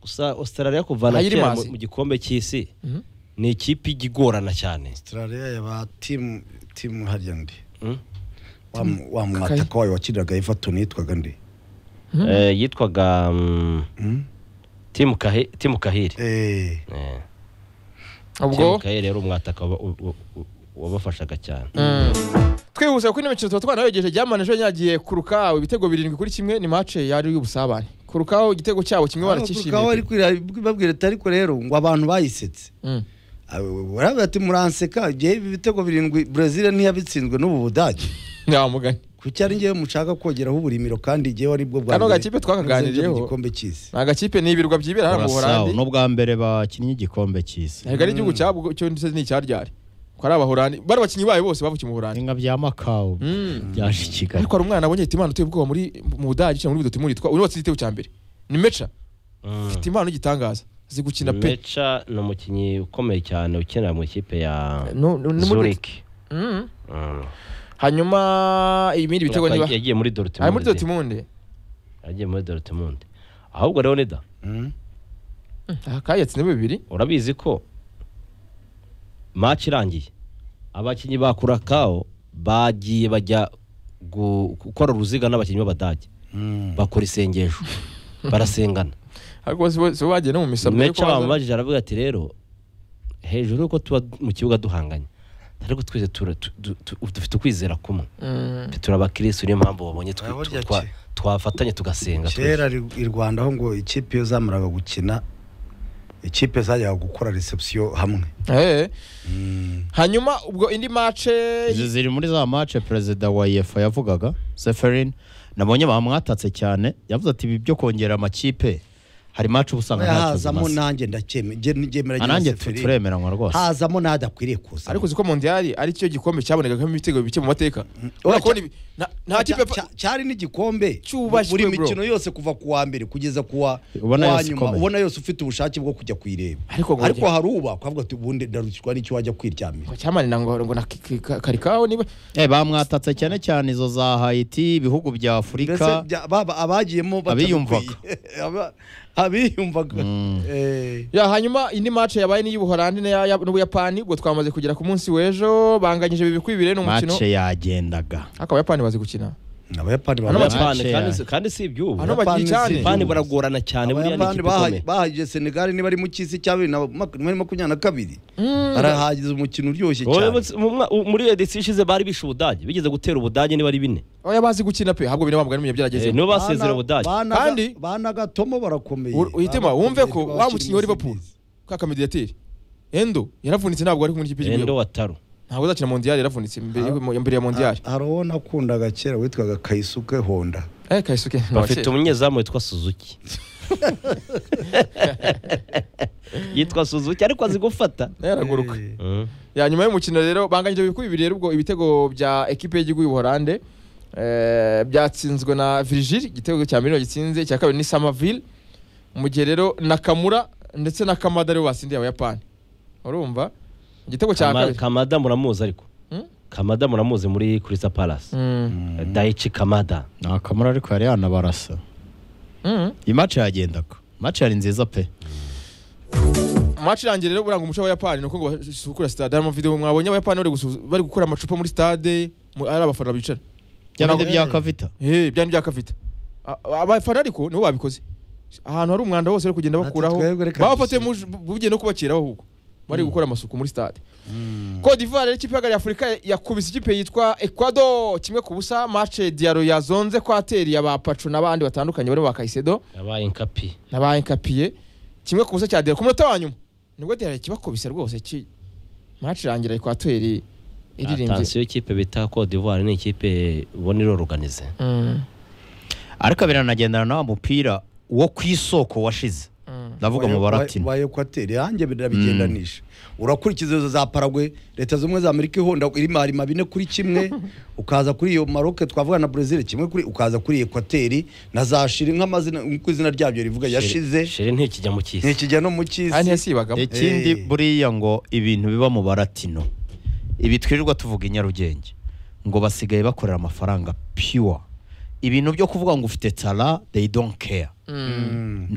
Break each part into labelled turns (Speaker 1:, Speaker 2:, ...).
Speaker 1: gusa australia kuvana
Speaker 2: Ntayo iri
Speaker 1: kera mu
Speaker 2: mazi.
Speaker 1: mu gikombe cy'isi
Speaker 2: Mhm.
Speaker 1: ni ikipe ijya igorana cyane
Speaker 3: Australia yaba timu timu harya ndi
Speaker 1: Mm.
Speaker 3: Wa mu- wa
Speaker 2: Kakayi.
Speaker 3: mwataka wayo wakiniraga Everton yitwaga ndi
Speaker 1: Eh, yitwaga mm,
Speaker 3: Mm?
Speaker 1: timu Kahi- timu kahiri
Speaker 3: Eh,
Speaker 1: Eh, timu
Speaker 2: ubwo
Speaker 1: kahiri rero umwataka wa- u- u- u- wabafashaga cyane
Speaker 2: twihuse kuko ino mikino tuba twanayogeje ryamana ejo yagiye kurukawa ibitego birindwi kuri kimwe ni mace yari y'ubusabane kurukawa igitego cyabo kimwe
Speaker 3: Aho bari
Speaker 2: baracyishimiye
Speaker 3: kwira- babwira ati ariko rero ngo abantu bayisetse
Speaker 2: Mm.
Speaker 3: barabwira ati muranseka igihe ibi bitego birindwi Brazil ntiyabitsinzwe n'ubu Budage
Speaker 2: nta mugani
Speaker 3: kuki ari njyewe mushaka kongeraho uburimiro kandi igihe wari bwo bwa
Speaker 2: Kano
Speaker 3: mbere
Speaker 2: gakipe twakaganiriyeho.
Speaker 3: mu gikombe cy'isi
Speaker 2: ni agakipe ni ibirwa byibera hano mu
Speaker 4: Kurasao,
Speaker 2: burandi
Speaker 4: ni ubwa mbere bakinnye igikombe cy'isi
Speaker 2: ntabwo ari igihugu cyabwo cyo ndetse ni icyaryari ko ari abahorandi bari abakinnyi bayo bose bavukiye mu burandi
Speaker 4: inka bya makao
Speaker 2: Mm.
Speaker 4: byaje i kigali
Speaker 2: ariko hari umwana abonye ati imana uteye ubwoba muri mu budage cyangwa muri bidotimuri twa urubatse igitego cya mbere ni meca
Speaker 1: Mm.
Speaker 2: ati impano y'igitangaza azi gukina pe
Speaker 1: meca ni umukinnyi ukomeye cyane ukinira mu ikipe ya
Speaker 2: No- no- no-
Speaker 1: zurich
Speaker 2: Mm.
Speaker 1: Mm.
Speaker 2: hanyuma ibindi bitego niba
Speaker 1: yagiye muri
Speaker 2: ari muri
Speaker 1: dortmund
Speaker 2: dotimunde
Speaker 1: yagiye muri dortmund ahubwo rero nida
Speaker 3: Mm?
Speaker 2: kayatsinda bibiri
Speaker 1: urabizi ko match irangiye abakinnyi ba kurakao bagiye bajya gu- gukora uruziga n'abakinnyi b'abadage
Speaker 3: Mm.
Speaker 1: bakora isengesho barasengana
Speaker 2: ariko si bo si bo bagiye no mu misaburo yo
Speaker 1: meca
Speaker 2: kubaza.
Speaker 1: bamubajije aravuga ati rero hejuru y'uko tuba mu kibuga duhanganye ariko twese tura- tu- du- tu- dufite ukwizera kumwe
Speaker 2: Mm.
Speaker 1: turabakirisitu niyo mpamvu wabonye twi-
Speaker 3: Aba burya
Speaker 1: twa-
Speaker 3: ki?
Speaker 1: twafatanye tugasenga
Speaker 3: kera ri- i rwanda aho ngo ikipe iyo zamaraga gukina ikipe zajyaga gukora reception hamwe
Speaker 2: Eh.
Speaker 3: Mm.
Speaker 2: hanyuma ubwo indi mace
Speaker 4: izi ziri muri za mace perezida wa yefa yavugaga seferin nabonye bamwatatse cyane yavuze ati ibi byo kongera amakipe hari mace uba usanga ntacyo
Speaker 3: hazamo
Speaker 4: zimaze
Speaker 3: nanjye ndacyemera ngemera
Speaker 4: Ah, nanjye tu- turemeranywa rwose
Speaker 3: hazamo n'adakwiriye kuza
Speaker 2: ariko uziko mondiyali ari cyo gikombe cyabonegagamo ibitego bike mu mateka
Speaker 3: Oya,
Speaker 2: Urabona ko ni- nta- nta kipe
Speaker 3: Cya- cya- cyari n'igikombe
Speaker 2: Cyubashywe,
Speaker 3: buri
Speaker 2: bro.
Speaker 3: mikino yose kuva ku wa mbere kugeza ku wa
Speaker 4: Ubona
Speaker 3: wa
Speaker 4: yose
Speaker 3: nyuma
Speaker 4: ikomeye.
Speaker 3: ubona yose ufite ubushake bwo kujya kuyireba
Speaker 2: Ariko ngo-
Speaker 3: ariko hari uba akavuga ati ubundi ndarukirwa n'icyo wajya kwiryamira
Speaker 2: ngo cyamanira ngo ngo na ki- ki- karikaho niba
Speaker 4: Eh, bamwatatse cyane cyane izo za hayiti ibihugu
Speaker 3: mbese
Speaker 4: bya afurika
Speaker 3: bya- baba abagiyemo
Speaker 4: Abiyumvaga.
Speaker 3: batabikwiye. Aba- abiyumvaga Eh,
Speaker 2: ya hanyuma indi mace yabaye n'iy'ubuholandi n'iya- ya- n'ubuyapani ubwo twamaze kugera ku munsi w'ejo banganyije bibiri kuri bibiri ni umukino
Speaker 4: mace yagendaga
Speaker 2: ariko abayapani bazi gukina
Speaker 3: abayapani
Speaker 2: Hano
Speaker 3: baba-
Speaker 1: Abayapani kandi
Speaker 4: Mace yawe.
Speaker 1: si- kandi si iby'ubu
Speaker 2: Hano bagiye cyane
Speaker 1: abayapani baragorana cyane buriya ni
Speaker 3: abayapani
Speaker 1: ikipe ikomeye
Speaker 3: bahaye- bahagije senegali niba ari mu cy'isi cya bibiri na mak- na makumyabiri na kabiri barahagize umukino uryoshye
Speaker 1: Wowe
Speaker 3: cyane
Speaker 1: mu mwa- u- muri edisiyo ishize bari bishe ubudage bigeze gutera ubudage niba ari bine
Speaker 2: oya bazi gukina pe ahubwo binabambwa n'imwe
Speaker 1: Eh,
Speaker 2: byarageze
Speaker 1: nibo basezera
Speaker 3: Bana-
Speaker 1: ubudage
Speaker 3: bana-
Speaker 2: Kandi-
Speaker 3: bana gatomo barakomeye
Speaker 2: uhitema
Speaker 3: Barakomeye,
Speaker 2: wumve ko wa
Speaker 3: bakiri
Speaker 2: mukinnyi wa liverpool
Speaker 3: musimbizi.
Speaker 2: ka kamediateri endo yaravunitse ntabwo ari kumwe n'ikipe
Speaker 1: endo
Speaker 2: y'igihugu
Speaker 1: wataru
Speaker 2: ntabwo uzakina mondiyali yaravunitse imbere y'u- imbere ya mondiyali
Speaker 3: Ha- hari uwo nakundaga kera witwaga kayisuke honda
Speaker 2: eh kayisuke ni uwa
Speaker 1: bafite
Speaker 2: kera.
Speaker 1: umunyezamu witwa suzuki yitwa suzuki ariko azi gufata
Speaker 2: yaraguruka
Speaker 3: Eh,
Speaker 1: Mm.
Speaker 2: ya nyuma y'umukino rero banganyije bibiri kuri bibiri rero ubwo ibitego bya ekipe y'igihugu y'ubuholande eh, byatsinzwe na virigile igitego cya mbere niyo gitsinze icya kabiri ni samaville mu gihe rero nakamura ndetse na kamada aribo batsindiye abayapani urumva igitego cya
Speaker 1: Kama-
Speaker 2: kabiri
Speaker 1: kamada muramuzi ariko
Speaker 2: Hmm?
Speaker 1: kamada muramuzi muri kurisa palasi
Speaker 2: Mm,
Speaker 1: daichi kamada
Speaker 4: nakamura ariko yari yanabarasa
Speaker 2: mm.
Speaker 4: iyi mace yagendaga mace yari nziza pe
Speaker 2: match irangiye rero buranga umuco w'abayapani ni uko ngo basukura stade hari amavideo mwabonye abayapani bari gusu- bari gukura amacupa muri stade mu- ari abafana bicara
Speaker 4: byabindi bya kavita
Speaker 2: Eh, bya ni bya kavita A- abafana ariko nibo babikoze ahantu hari umwanda hose bari kugenda
Speaker 3: Ati
Speaker 2: bakuraho
Speaker 3: twebwe reka
Speaker 2: babafatiye mu
Speaker 3: dusige.
Speaker 2: bugiye no kubakiraho ahubwo bari gukora amasuku muri stade Cote d'Ivoire rero ikipe ya Afurika yakubise ikipe yitwa Ecuador kimwe ku busa match Diarra yazonze ko ateriye abapacu n'abandi batandukanye barimo ba Caicedo
Speaker 1: yabaye inkapi
Speaker 2: nabakapiye kimwe ku busa cya dera ku munota wa nyuma nibwo dera kibakubise rwose ki match irangira ekwateri iririmbye
Speaker 1: atansiyo y'ikipe bita Cote d'Ivoire ni ikipe ubona iroroganize
Speaker 2: Mm,
Speaker 4: ariko biranagendana na wa mupira wo ku isoko washize
Speaker 2: mm.
Speaker 4: ndavuga mu
Speaker 3: wa-
Speaker 4: baratini
Speaker 3: wa ekwateri yanjye birabigendanisha urakurikiza izo za paragwe leta zimwe za amerika ihonda irimo harima bine kuri kimwe ukaza kuri iyo maroke twavuga na brezil kimwe kuri ukaza kuri ekwateri na za shiri nk'amazina nk'uko izina ryabyo rivuga yashize
Speaker 1: sheri ntikijya mu cyisi
Speaker 3: ntikijya no mu
Speaker 2: Aya
Speaker 3: cy'isi
Speaker 2: ntiyasibagamo
Speaker 4: ikindi
Speaker 3: Eh.
Speaker 4: buriya ngo ibintu biba mu baratino ibi twirirwa tuvuga i nyarugenge ngo basigaye bakorera amafaranga pure ibintu byo kuvuga ngo ufite tara they don't care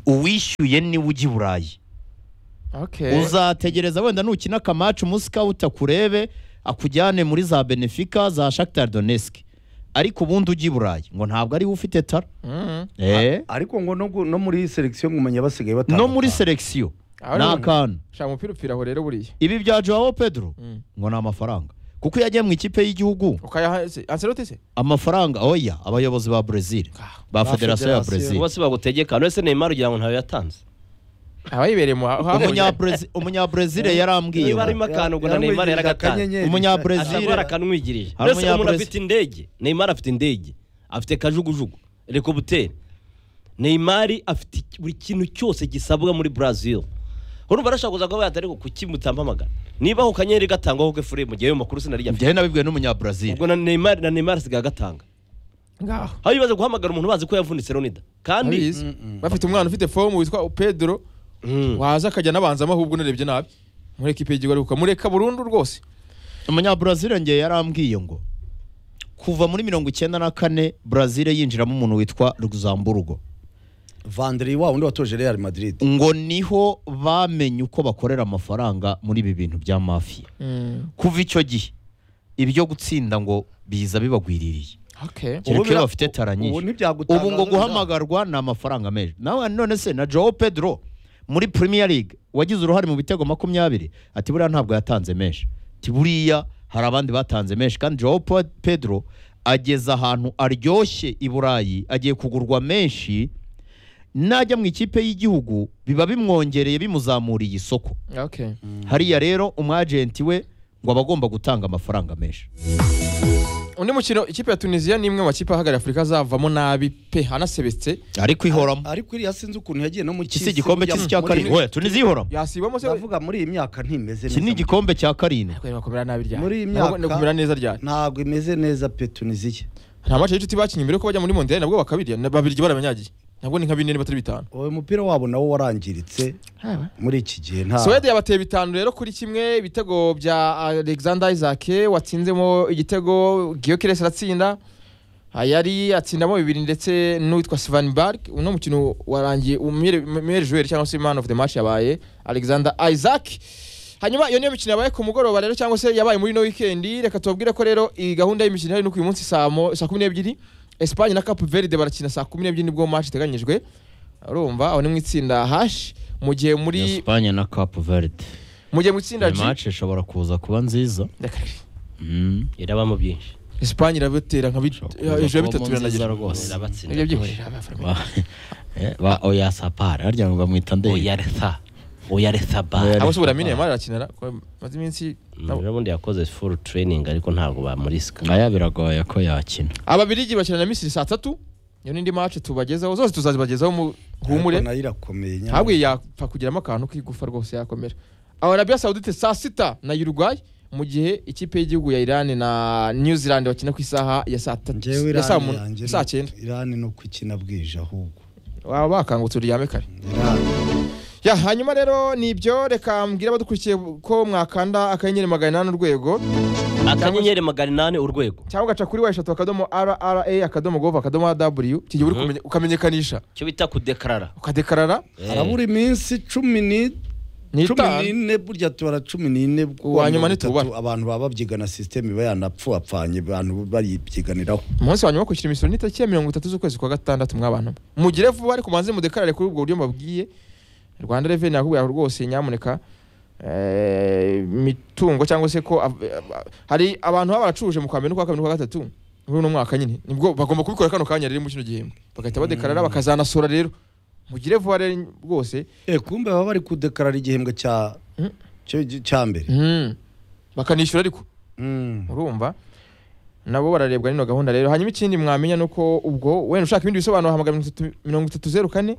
Speaker 4: uwishyuye niwe ujya i burayi
Speaker 2: Okay.
Speaker 4: uzategereza wenda nukina akamacu umunsi kawuta kurebe akujyane muri za benefika za shakitari doneski ariko ubundi ujya i burayi ngo ntabwo ariwe ufite tara
Speaker 2: Mm.
Speaker 4: Eh.
Speaker 3: ariko ngo no gu- no muri selekisiyo ngumenya basigaye batanu
Speaker 4: no muri selekisiyo
Speaker 2: Aho
Speaker 4: ni
Speaker 2: rero-
Speaker 4: akantu
Speaker 2: Shaka umupira upfira aho rero buriya.
Speaker 4: ibi bya joao pedro
Speaker 2: Mm.
Speaker 4: ngo ni amafaranga kuko iyo agiye mu ikipe y'igihugu
Speaker 2: Ukayaha se- Ancelotti se?
Speaker 4: amafaranga oya abayobozi ba brezil
Speaker 2: Ah,
Speaker 4: ba
Speaker 3: ba
Speaker 4: federasiyo ya
Speaker 3: federasiyo.
Speaker 4: brezil
Speaker 3: Bose
Speaker 1: bose bagutegeka none se neymar ugira ngo ntawe yatanze
Speaker 2: Abayibereye mu ha- haho-
Speaker 4: Umunyabrezi- umunyabrezil yarambwiye
Speaker 1: niba
Speaker 4: ngo
Speaker 1: harimo akantu ngo na neymar yaragatanze
Speaker 4: Umunyabrezil.
Speaker 1: azaba yarakanwigirije
Speaker 4: Hari
Speaker 1: mbese umuntu
Speaker 4: umunyabrezi-
Speaker 1: afite indege neymar afite indege afite kajugujugu rekobuteri neymar afite iki- buri kintu cyose gisabwa muri brazil urumva arashaka kuza kuba yatari ku kuki mutampamagara niba ako kanyenyeri gatangwa ho gafure mu gihe ayo makuru sinari afite
Speaker 4: njyewe nabibwiwe n'umunyabrezil
Speaker 1: ubwo na neymar na neymar asigaye agatanga
Speaker 2: Ngaho.
Speaker 1: aho ibibazo guhamagara umuntu bazi ko yavunitse ronida kandi
Speaker 2: Abizi. Bafite umwana ufite fomu witwa Pedro
Speaker 1: Mm.
Speaker 2: waza akajya anabanzamo ahubwo narebye nabi. Muri ekipe y'igihugu ariko mureka burundu rwose.
Speaker 4: umunyabrezil njye yarambwiye ngo kuva muri mirongo icyenda na kane brazil yinjiramo umuntu witwa luxemburgo
Speaker 3: vandiri wa wundi watoje real madrid
Speaker 4: ngo niho bamenye uko bakorera amafaranga muri ibi bintu bya mafiya kuva icyo gihe ibyo gutsinda ngo biza bibagwiririye
Speaker 2: Okay.
Speaker 4: Kereka iyo
Speaker 3: bira-
Speaker 4: bafite tara
Speaker 3: ubu
Speaker 4: nyinshi.
Speaker 3: ntibyagutangaza
Speaker 4: ubu ngo
Speaker 3: biza-
Speaker 4: guhamagarwa ni amafaranga menshi nawe none se na joe pedro muri premier league wagize uruhare mu bitego makumyabiri ati buriya ntabwo yatanze menshi ati buriya hari abandi batanze menshi kandi joe Pe- pedro ageze ahantu aryoshye i burayi agiye kugurwa menshi najya mu ikipe y'igihugu biba bimwongereye bimuzamuriye isoko
Speaker 2: Okay.
Speaker 4: hariya rero umwajenti we ngo aba agomba gutanga amafaranga menshi
Speaker 2: Undi mukino ikipe ya Tunisia ni imwe mu makipe ahagarariye Afurika azavamo nabi pe hanasebetse.
Speaker 4: ariko ihoramo
Speaker 3: ariko iriya sinzi ukuntu yagiye no mu
Speaker 4: iki si igikombe cy'isi cya karindwi oya tunisi ihoramo
Speaker 2: Yasibamo se
Speaker 3: ndavuga muri iyi myaka ntimeze
Speaker 4: iki ni igikombe cya karindwi
Speaker 2: Kweri bakomera nabi ryari.
Speaker 3: Muri iyi
Speaker 2: Ntabwo-
Speaker 3: myaka-
Speaker 2: Kumera neza ryari.
Speaker 3: ntabwo imeze neza pe tunisiya
Speaker 2: nta mace y'inshuti bakinnye mbere yuko bajya muri mondial nabwo bakabirya na- babirya barabanyagiye nabwo ni nka bine batari bitanu
Speaker 3: uwo mupira wabo nawo warangiritse muri iki gihe nta
Speaker 2: Suwede yabateye bitanu rero kuri kimwe ibitego bya Alexander Isaac watsinzemo igitego Gyökeres aratsinda yari atsindamo bibiri ndetse n'uwitwa Svanberg uno mukino warangiye umwere joueur cyangwa se man of the match yabaye Alexander Isaac hanyuma iyo niyo mikino yabaye ku mugoroba rero cyangwa se yabaye muri no weekend reka tubabwire ko rero iyi gahunda y'imikino ihari ni uko uyu munsi saa mo- saa kumi n'ebyiri Espagne na Cape Verde barakina saa kumi n'ebyiri nibwo match iteganyijwe urumva aho ni mu itsinda hash mu gihe muri
Speaker 4: Espagne na Cape Verde
Speaker 2: mu gihe mu itsinda
Speaker 4: Iyi
Speaker 2: G
Speaker 4: match ishobora kuza kuba nziza
Speaker 2: Reka rero.
Speaker 1: irabamo byinshi
Speaker 2: Espagne irabitera nka bit-
Speaker 4: Ishobora
Speaker 2: hejuru ya
Speaker 4: kuba
Speaker 2: bitatu
Speaker 4: mu nziza
Speaker 2: biranagira
Speaker 4: rwose.
Speaker 1: irabatsinda
Speaker 2: Nibyo byihorera abafana.
Speaker 4: Ba- eh, ba oya sapara harya ngo bamwita ndeye
Speaker 1: oyaresa oyaresa
Speaker 4: Oya
Speaker 1: ba
Speaker 2: abo se uramenya Neymar arakinira ko maze iminsi
Speaker 1: rero ubundi yakoze full training ariko ntabwo bamurisika
Speaker 4: ngaya biragoye ko yakina
Speaker 2: ababirigi bakina na Misiri saa tatu iyo n'indi match tubagezaho zose tuzazibagezaho mu humure
Speaker 3: Ariko nayo irakomeye nyamara.
Speaker 2: ntabwo iyi yapfa kugiramo akantu k'igufa rwose yakomera Arabia Saudite saa sita na Uruguay mu gihe ikipe y'igihugu ya Iran na New Zealand bakina ku isaha ya saa tatu
Speaker 3: njyewe
Speaker 2: ya saa
Speaker 3: irani
Speaker 2: munu-
Speaker 3: yanjye
Speaker 2: saa cyenda
Speaker 3: irani no kwikina bwije ahubwo
Speaker 2: baba bakangutse uryame kare
Speaker 3: Irani.
Speaker 2: ya hanyuma rero ni ibyo reka mbwira abadukurikiye ko mwakanda akanyenyeri magana inani urwego
Speaker 1: akanyenyeri magana inani urwego
Speaker 2: cyangwa ugaca kuri wa eshatu akadomo rra akadomo gov akadomo w iki gihe uri kumenya- ukamenyekanisha
Speaker 1: icyo bita kudekarara
Speaker 2: ukadekarara
Speaker 3: harabura iminsi cumi ni- cumi
Speaker 2: n'itanu
Speaker 3: n'ine burya tubara cumi n'ine
Speaker 2: Uwa nyuma
Speaker 3: mirongo itatu,
Speaker 2: ntitubara.
Speaker 3: abantu baba babyigana sisiteme iba yanapfuapfanye abantu bayibyiganiraho
Speaker 2: umunsi wa nyuma wo kwishyura imisoro n'itariki ya mirongo itatu z'ukwezi kwa gatandatu mwabantu mugire vuba ariko mubanze mudekarare kuri ubwo buryo mbabwiye rwanda reveni yakubwira ngo rwose nyamuneka eh, imitungo cyangwa se ko av- eh, hari abantu baba baracuruje mu kwa mbere n'ukwa kabiri n'ukwa gatatu muri uno mwaka nyine nibwo bagomba kubikora kano kanya rero mu kino gihembwe bagahita badekarara bakazanasora rero mugire vuba rero rwose
Speaker 3: Eh, kumbe baba bari kudekarara igihembwe cya
Speaker 2: Mm.
Speaker 3: cyo- cya mbere
Speaker 2: Mm. bakanishyura ariko
Speaker 3: Mm.
Speaker 2: urumva nabo bararebwa n'ino gahunda rero hanyuma ikindi mwamenya ni uko ubwo wenda ushaka ibindi bisobanuro hamagara mirongo itatu- mirongo itatu zeru kane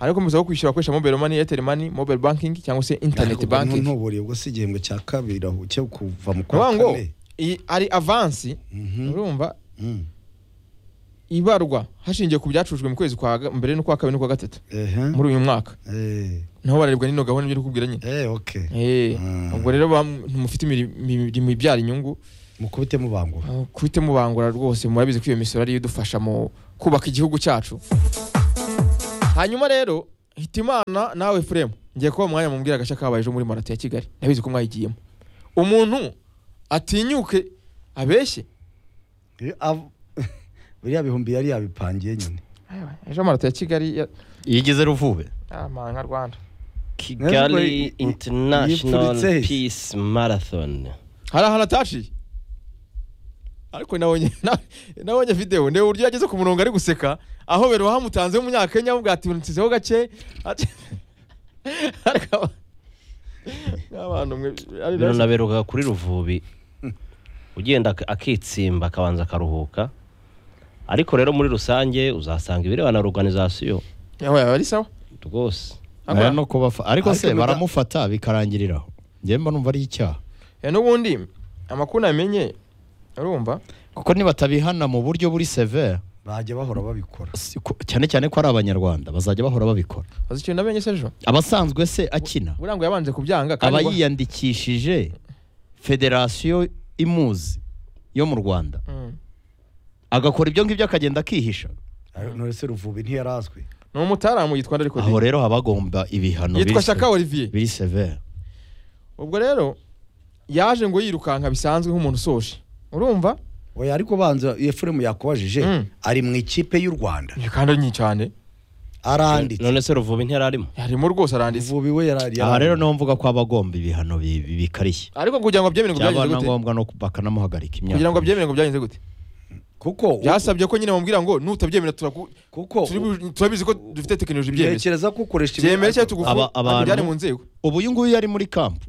Speaker 2: ariko muza ko kwishyura akoresha mobile money airtel money mobile banking cyangwa se internet
Speaker 3: Ubwo
Speaker 2: banking
Speaker 3: ntuburiye ubwo si igihembwe cya kabiri aho cyo kuva mu
Speaker 2: Ni ukuvuga
Speaker 3: kwa
Speaker 2: ngo
Speaker 3: kane
Speaker 2: iyi ari avansi
Speaker 3: Mhm.
Speaker 2: urumva
Speaker 3: Mm.
Speaker 2: ibarwa hashingiye ku byacurujwe mu kwezi kwa ga- mbere n'ukwa kabiri n'ukwa gatatu
Speaker 3: Ehe.
Speaker 2: muri uyu mwaka
Speaker 3: Eh.
Speaker 2: nabo bararebwa n'ino gahunda ibyo uri kubwira nyine
Speaker 3: Eh, okay.
Speaker 2: Eh,
Speaker 3: Ah.
Speaker 2: ubwo rero bam- ntimufite imirimo ibyara inyungu
Speaker 3: mukubite mubangura
Speaker 2: Ah, kubite mubangura rwose murabizi ko iyo misoro ariyo idufasha mu kubaka igihugu cyacu hanyuma rero hitimana nawe furemu ngiye kuba umwanya mumbwira agace kabaye ejo muri marato ya kigali ndabizi ko mwayigiyemo umuntu atinyuke abeshye
Speaker 3: Iyo av- biriya bihumbi yari yabipangiye nyine
Speaker 2: ejo marato ya kigali ya-
Speaker 4: iyo igeze ruvube
Speaker 2: ah, ma, nka rwanda
Speaker 3: Nari-
Speaker 1: kigali international
Speaker 3: yipfuritse he?
Speaker 1: peace marathon
Speaker 2: hari ahantu ataciye ariko nabonye na- nabonye videwo ndeba uburyo yageze ku murongo ari guseka aho bero hamutanze w'umunyakenya avuga ati unsizeho gake ati- ariko aba- abantu mwe ari
Speaker 1: bino naberukaga kuri ruvubi ugenda ak- akitsimba akabanza akaruhuka ariko rero muri rusange uzasanga ibirebana na organization
Speaker 2: yawe ari sawa
Speaker 1: rwose
Speaker 4: Aya no kubafa ariko se
Speaker 3: Ariko muda-
Speaker 4: baramufata bikarangiriraho njyewe mba numva ari icyaha
Speaker 2: Eh, n'ubundi amakuru namenye urumva
Speaker 4: kuko nibatabihana mu buryo buri severe
Speaker 3: bajya bahora babikora
Speaker 4: si- ko- cyane cyane ko ari abanyarwanda bazajya bahora babikora
Speaker 2: azi ikintu namenye se ejo
Speaker 4: abasanzwe se akina
Speaker 2: burangwa yabanje kubyanga
Speaker 4: aba
Speaker 2: ngo-
Speaker 4: yiyandikishije federasiyo imuzi yo mu rwanda
Speaker 2: Mm.
Speaker 4: agakora ibyo ngibyo akagenda akihisha
Speaker 3: Ariko none se ruvubi ntiyarazwi
Speaker 2: ni umutaramu yitwa ariko
Speaker 4: aho rero haba hagomba ibihano
Speaker 2: yitwa
Speaker 4: biri se-
Speaker 2: shaka olivier
Speaker 4: biri severe
Speaker 2: ubwo rero yaje ngo yirukanka bisanzwe nk'umuntu usoje urumva
Speaker 3: oya ariko banza efuremu yakubajije
Speaker 2: Mm.
Speaker 3: ari mu ikipe y'u rwanda
Speaker 2: iyo kandi ari nyinshi cyane
Speaker 3: aranditse
Speaker 1: none se ruvubi ntiyararimo
Speaker 2: harimo rwose aranditse
Speaker 3: ruvubi we yarari
Speaker 4: aha rero niho mvuga ko haba agomba ibihano bi- bi- bikarishye
Speaker 2: ariko kugira ngo byemere ngo
Speaker 4: byaba
Speaker 2: byagenze
Speaker 4: na
Speaker 2: gute
Speaker 4: ngombwa no ku- bakanamuhagarika imyaka
Speaker 2: kugira ngo byemere ngo byagenze gute
Speaker 3: kuko
Speaker 2: byasabye ko nyine bamubwira ngo nutabyemera turaku-
Speaker 3: kuko
Speaker 2: turi- turabizi ko dufite tekinoloji byemeza
Speaker 3: ntekereza ko ukoresha
Speaker 2: byemere cyangwa
Speaker 4: Aba- abantu-
Speaker 2: tugufubyari mu nzego
Speaker 4: ubu uyu nguyu yari muri kampu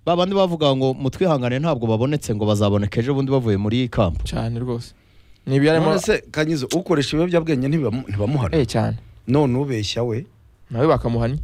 Speaker 4: ba bandi bavuga ngo mutwihangane ntabwo babonetse ngo bazaboneka ejo bundi bavuye muri kampu
Speaker 2: cyane rwose ni ibiyarimo
Speaker 3: none se kanyizo ukoresha ibiyobyabwenge ntibamu- ntibamuhana
Speaker 2: eh cyane
Speaker 3: none ubeshya we
Speaker 2: nawe bakamuhanya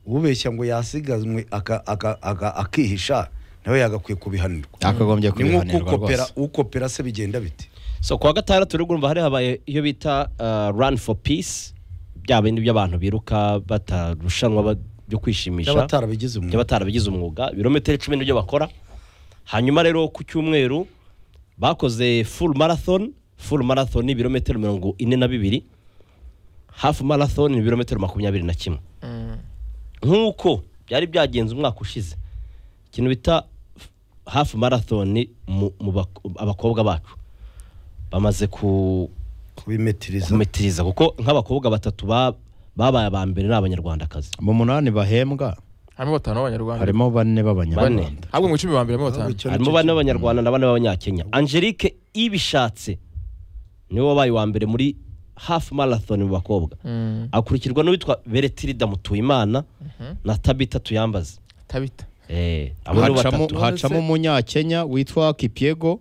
Speaker 3: ubeshya ngo yasigazwe aka- aka- aka- akihisha nawe yagakwiye kubihanirwa
Speaker 4: akagombye
Speaker 3: ni nko
Speaker 4: kubihanirwa
Speaker 3: ukopera
Speaker 4: rwose
Speaker 3: ukopera se bigenda bite
Speaker 1: so kuwa gatandatu rero urumva hari habaye iyo bita uh, run for peace bya bindi by'abantu biruka batarushanwa ba- byo kwishimisha
Speaker 3: by'abatarabigize umwuga
Speaker 1: by'abatarabigize umwuga ibirometero icumi nibyo bakora hanyuma rero ku cyumweru bakoze full marathon full marathon ni ibirometero mirongo ine na bibiri hafu marathon ni ibirometero makumyabiri na kimwe nk'uko byari byagenze umwaka ushize ikintu bita hafu marathon mu, mu bak- abakobwa bacu bamaze ku,
Speaker 3: kubimetiriza
Speaker 1: kumetiriza kuko nk'abakobwa batatu ba- babaye aba mbere ni abanyarwandakazi
Speaker 4: mu munani bahembwa
Speaker 2: harimo batanu b'abanyarwanda
Speaker 4: harimo bane b'abanyarwanda
Speaker 2: ahubwo mu icumi ba mbere harimo batanu
Speaker 3: Icyo ni
Speaker 1: harimo
Speaker 3: cyo
Speaker 1: bane b'abanyarwanda na bane b'abanyakenya angelique ibishatse niwe wabaye uwa mbere muri hafu marathon mu bakobwa
Speaker 2: Mm.
Speaker 1: akurikirwa n'uwitwa beretirida mutuyimana
Speaker 2: Mhm.
Speaker 1: na tabita tuyambaze
Speaker 2: tabita
Speaker 1: Eh, abo ni
Speaker 4: hacamo
Speaker 1: batatu
Speaker 4: hacamo umunyakenya witwa kipiego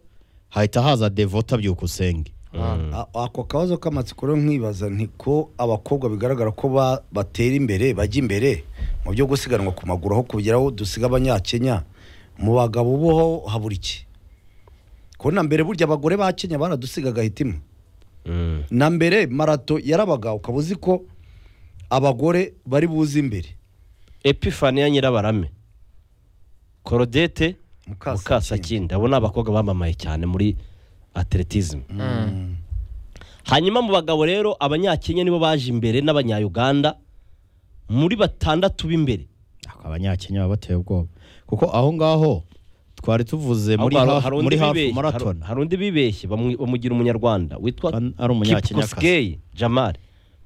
Speaker 4: hahita haza devota byukusenge
Speaker 1: Mm.
Speaker 3: A- ako kabazo k'amatsiko rero nkibaza nti ko abakobwa bigaragara ko ba- batera imbere bajya imbere mu byo gusiganwa ku maguru aho kugeraho dusiga abanyakenya mu bagabo bo habura iki ko na mbere burya abagore ba kenya baradusigaga hitima
Speaker 1: Mm.
Speaker 3: na mbere marato yarabaga ukaba uzi ko abagore bari buze imbere
Speaker 1: epifaniya nyirabarame korodete
Speaker 3: Mukasa-
Speaker 1: mukasakindi abo ni abakobwa bamamaye cyane muri atletism
Speaker 3: Mm.
Speaker 1: hanyuma mu bagabo rero abanyakenya nibo baje imbere n'abanyayuganda muri batandatu b'imbere
Speaker 4: Ako abanyakenya baba bateye ubwoba kuko aho ngaho twari tuvuze muri
Speaker 1: Ahubwo
Speaker 4: hafu- muri hafu
Speaker 1: bibeshye-
Speaker 4: marathon
Speaker 1: hari- hari undi bibeshye bamu- bamugira umunyarwanda witwa
Speaker 4: An- ari umunyakenyakazi.
Speaker 1: Kipkosgei Jamal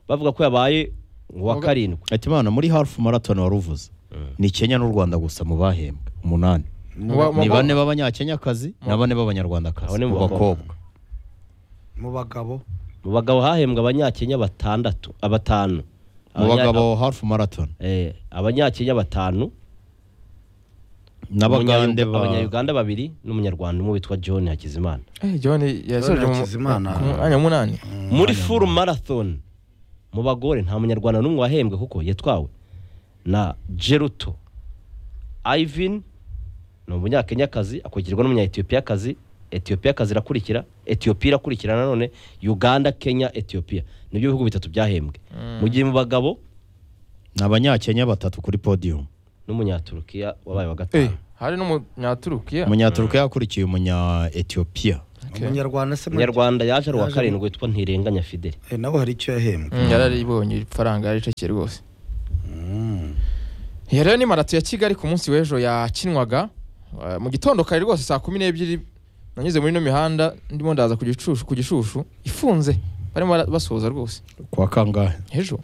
Speaker 1: bavuga ko yabaye uwa
Speaker 2: Uwaga-
Speaker 1: karindwi
Speaker 4: ati imana muri hafu marathon wari uvuze ni kenya n'u rwanda gusa mu bahembwe umunani
Speaker 2: Mu ba- mu
Speaker 4: ni
Speaker 2: ba-
Speaker 4: bane b'abanyakenyakazi na bane b'abanyarwandakazi
Speaker 1: Abo ni mu
Speaker 4: mu bakobwa
Speaker 3: mu bagabo
Speaker 1: mu bagabo hahembwe abanyakenya batandatu abatanu
Speaker 4: mu
Speaker 1: Abanya-
Speaker 4: bagabo hafu marathon
Speaker 1: eh, abanyakenya batanu
Speaker 4: n'abagande
Speaker 1: Abanyayuga-
Speaker 4: ba
Speaker 1: abanyayuganda babiri n'umunyarwanda umwe witwa john hakizimana
Speaker 2: eh john yasoje mu
Speaker 3: Hakizimana.
Speaker 2: ku mwanya munani
Speaker 1: muri full marathon mu bagore nta munyarwanda n'umwe wahembwe kuko yatwawe na Geruto Ivan ni umunyakenyakazi akurikirwa n'umunya-Ethiopiyakazi Ethiopiyakazi irakurikira Ethiopia irakurikira nanone Uganda Kenya Ethiopia nibyo bihugu bitatu byahembwe mu gihe mu bagabo
Speaker 4: ni abanyakenya batatu kuri podium
Speaker 1: n'umunyaturukiya wabaye wa
Speaker 2: eh
Speaker 1: gatanu
Speaker 2: hari n'umunyaturukiya
Speaker 4: umunyaturukiya yakurikiye umunya etiyopiya
Speaker 2: Okay.
Speaker 3: umunyarwanda se
Speaker 1: umunyarwanda yaje ari uwa
Speaker 3: Yaje-
Speaker 1: karindwi witwa ntirenganya fideli
Speaker 3: Eh, nawe hari icyo yahembwe
Speaker 2: Mm, yararibonye ifaranga yaricekeye rwose
Speaker 3: Mm.
Speaker 2: Iyo rero ni marato ya Kigali ku munsi w'ejo yakinwaga eh, mu gitondo kare rwose saa kumi n'ebyiri nanyuze muri ino mihanda ndimo ndaza ku gicushu ku gishushu ifunze barimo bara- basoza rwose
Speaker 4: kwa kangahe
Speaker 2: ejo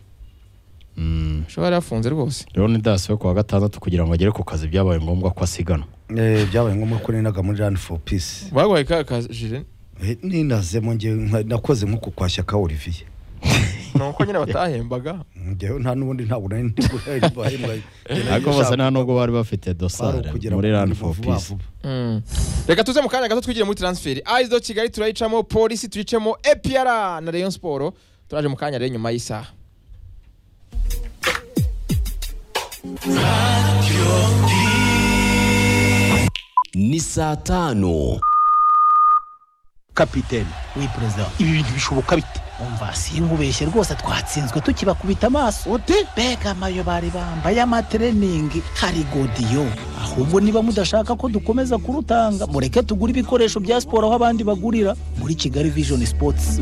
Speaker 4: Mm,
Speaker 2: ejo bari yafunze rwose
Speaker 4: rero ni dasiwe ku wa gatandatu kugira ngo agere ku kazi byabaye ngombwa ko asiganwa
Speaker 3: Eh, byabaye ngombwa ko ninaga muri rani foru pisi
Speaker 2: baguhaye ka kajire
Speaker 3: Eh, ninazemo njye nka- nakoze nko ku kwashya ka olivier
Speaker 2: ni uko nyine batahembaga
Speaker 3: njyewe nta n'ubundi ntabwo nari ndi guhembwa
Speaker 4: ariko bose nta nubwo bari bafite dosare muri rani foru pisi
Speaker 2: Mm. reka tuze mu kanya gato twigire muri transferi ayizo kigali turayicamo polisi tuyicemo epiyara na rayon siporo turaje mu kanya rero nyuma y'isaha
Speaker 5: ni saa tanu
Speaker 6: kapitene we perezida ibi bintu bishoboka bite umva sinkubeshye rwose twatsinzwe tukibakubita amaso ute mbega amayo bari bambaye amatreningi hari godiyo ahubwo niba mudashaka ko dukomeza kurutanga mureke tugure ibikoresho bya siporo aho abandi bagurira muri kigali vision sports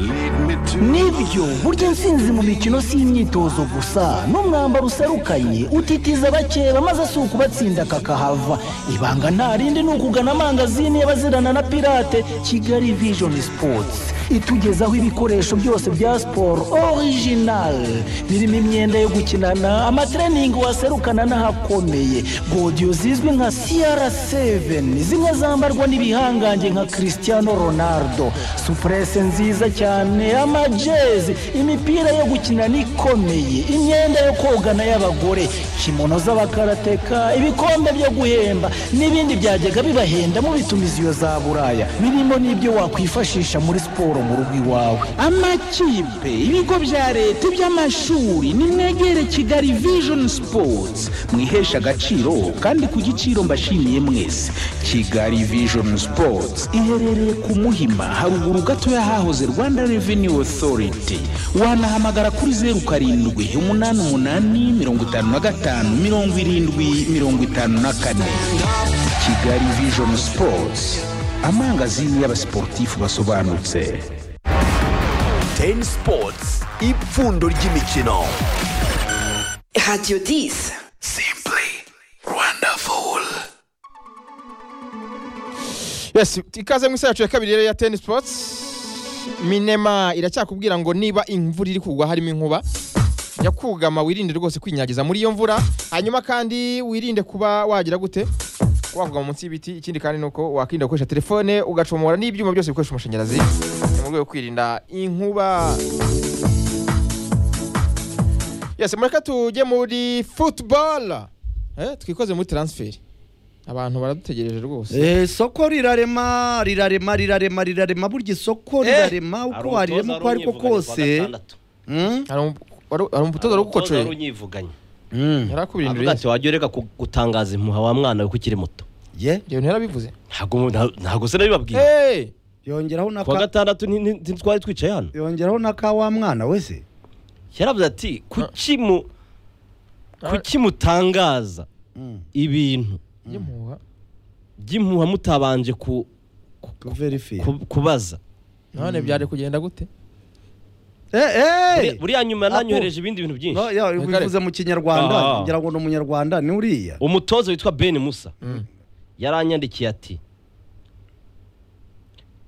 Speaker 6: nibyo burya intsinzi mu mikino si imyitozo gusa n'umwambaro userukanye utitiza abakeba maze si ukubatsinda kakahava ibanga nta rindi ni ukugana amangazini y'abazirana na pirate kigali vision sports itugezaho ibikoresho byose bya siporo original birimo imyenda yo gukinana amatreningi waserukana n'ahakomeye godiyo zizwi nka cr7 zimwe zambarwa n'ibihangange nka cristiano ronaldo supurese nziza cyane amajezi imipira yo gukinana ikomeye imyenda yo kogana y'abagore kimono z'abakarateka ibikombe byo guhemba n'ibindi byajyaga bibahenda mu bitumiziyo za buraya birimo n'ibyo wakwifashisha muri siporo mu rugo iwawe amakipe ibigo bya leta iby'amashuri nimwegere kigali vision sports mwihesha agaciro kandi ku giciro mbashimiye mwese kigali vision sports iherereye ku muhima haruguru gato y'ahahoze rwanda revenue authority wanahamagara kuri zeru karindwi umunani umunani mirongo itanu na gatanu mirongo irindwi mirongo itanu na kane kigali vision sports amangazini y'abasiporutifu basobanutse
Speaker 5: teni sipotsi ipfundo ry'imikino
Speaker 7: Radio 10.
Speaker 5: simply wonderful
Speaker 2: yes ikaze mu isaha yacu ya kabiri rero ya ten sports minema iracyakubwira ngo niba imvura iri kugwa harimo inkuba jya kugama wirinde rwose kwinyagiza muri iyo mvura hanyuma kandi wirinde kuba wagira gute wavugama munsi y'ibiti ikindi kandi ni uko wakwirinda gukoresha telefone ugacomora n'ibyuma byose bikoresha amashanyarazi ni mu rwego rwo kwirinda inkuba yes mureke tujye muri football eh, twikoze muri transferi abantu baradutegereje rwose
Speaker 3: soko rirarema rirarema rirarema rirarema burya isoko rirarema uko warirema uko ariko kose Mm,
Speaker 2: hari umu- wari- hari umutoza
Speaker 1: ari
Speaker 2: uri gukocoye
Speaker 1: unyivuganya
Speaker 3: mm,
Speaker 2: yari akubirindiriye
Speaker 1: avuga ati wajya ureka ku- gutangaza impuha wa mwana we ko ukiri muto
Speaker 3: ye
Speaker 2: ibyo bintu yarabivuze
Speaker 1: ntabwo nta- ntabwo se nabibabwiye
Speaker 2: Eh,
Speaker 3: yongeraho na
Speaker 1: ku wa
Speaker 3: ka
Speaker 1: gatandatu nti- nti- ntitwari twicaye hano
Speaker 3: yongeraho na ka wa mwana wese
Speaker 1: yaravuze ati kuki mu kuki mutangaza ibintu
Speaker 2: y'impuha
Speaker 1: by'impuha mutabanje ku- ku-
Speaker 3: verifiye
Speaker 1: ku- kubaza
Speaker 2: none byari kugenda gute
Speaker 1: Buri- buriya nyuma nanyohereje ibindi bintu byinshi
Speaker 2: Reka,
Speaker 3: bivuze mu kinyarwanda
Speaker 1: Ah.
Speaker 3: ngira ngo ni umunyarwanda ni uriya
Speaker 1: umutoza witwa ben musa yaranyandikiye ati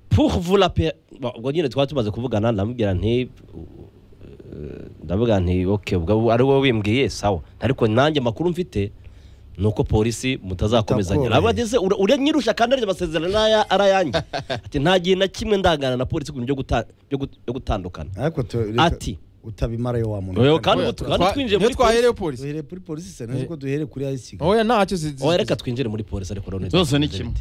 Speaker 1: pour vous la pe Bon, ubwo nyine twari tumaze kuvugana ndamubwira nti eh, ndavuga nti ok ubwo ari wowe wimbwiye sawa ariko nanjye amakuru mfite ni uko polisi mutazakomezanya
Speaker 3: Bitakoroheye.
Speaker 1: ntabwo ageze ura- uranyirusha kandi arya amasezerano n'aya- ari ayanjye ati nta gihe na kimwe ndangana na polisi ku bintu byo guta- byo gut- byo gutandukana
Speaker 3: ariko tu- reka-
Speaker 1: Ati.
Speaker 3: utabimara yo wa
Speaker 1: Oya,
Speaker 3: muntu
Speaker 1: kandi ubu
Speaker 2: Twa-
Speaker 1: kandi twinjiye muri
Speaker 2: niyo twaherewe
Speaker 1: polisi
Speaker 2: polisi
Speaker 3: duhere kuri polisi se nzi ko duhere kuri ayisi
Speaker 2: oya ntacyo zi- zi-
Speaker 1: oya reka twinjire muri polisi ariko rero
Speaker 4: zose ni kimwe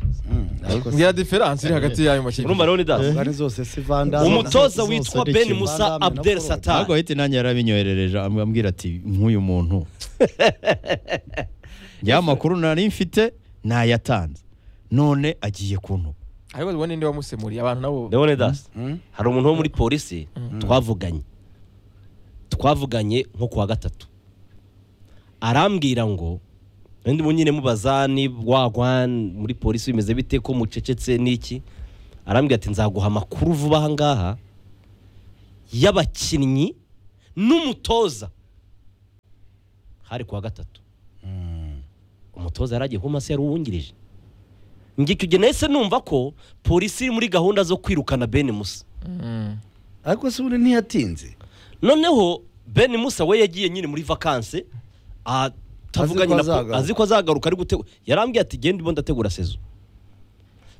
Speaker 2: mbwira diferanse iri hagati y'ayo
Speaker 1: urumva
Speaker 2: makipe
Speaker 1: rero ni dasi
Speaker 3: ngani zose si vanda
Speaker 1: umutoza
Speaker 4: zose
Speaker 1: witwa
Speaker 4: ari
Speaker 1: ben
Speaker 4: kimwe.
Speaker 1: musa
Speaker 3: Vandame na
Speaker 1: abdel
Speaker 3: Ford.
Speaker 4: ntabwo
Speaker 1: satani
Speaker 4: ahita nanjye yarabinyoherereje amb- ambwira ati nk'uyu muntu ya makuru nari mfite nayatanze none agiye kuntuka
Speaker 2: ariko ubona indi wamusemuriye abantu nabo
Speaker 1: ndabona dasi hari umuntu wo muri polisi twavuganye twavuganye nko ku wa gatatu arambwira ngo ubundi mu nyine mubaza ni wagwa muri polisi bimeze bite ko mucecetse n'iki arambwira ati nzaguha amakuru vuba aha ngaha y'abakinnyi n'umutoza hari ku wa gatatu umutoza yari agiye kuba umase yari uwungirije ngicyo igihe nahise numva ko polisi iri muri gahunda zo kwirukana bene musa
Speaker 3: ariko se ubundi ntiyatinze
Speaker 1: noneho ben musa we yagiye nyine muri vakanse atavuganye
Speaker 3: Azi ko azagaruka.
Speaker 1: na azi ko azagaruka ari gutegura yarambwiye ati genda imbunda ndategura sezo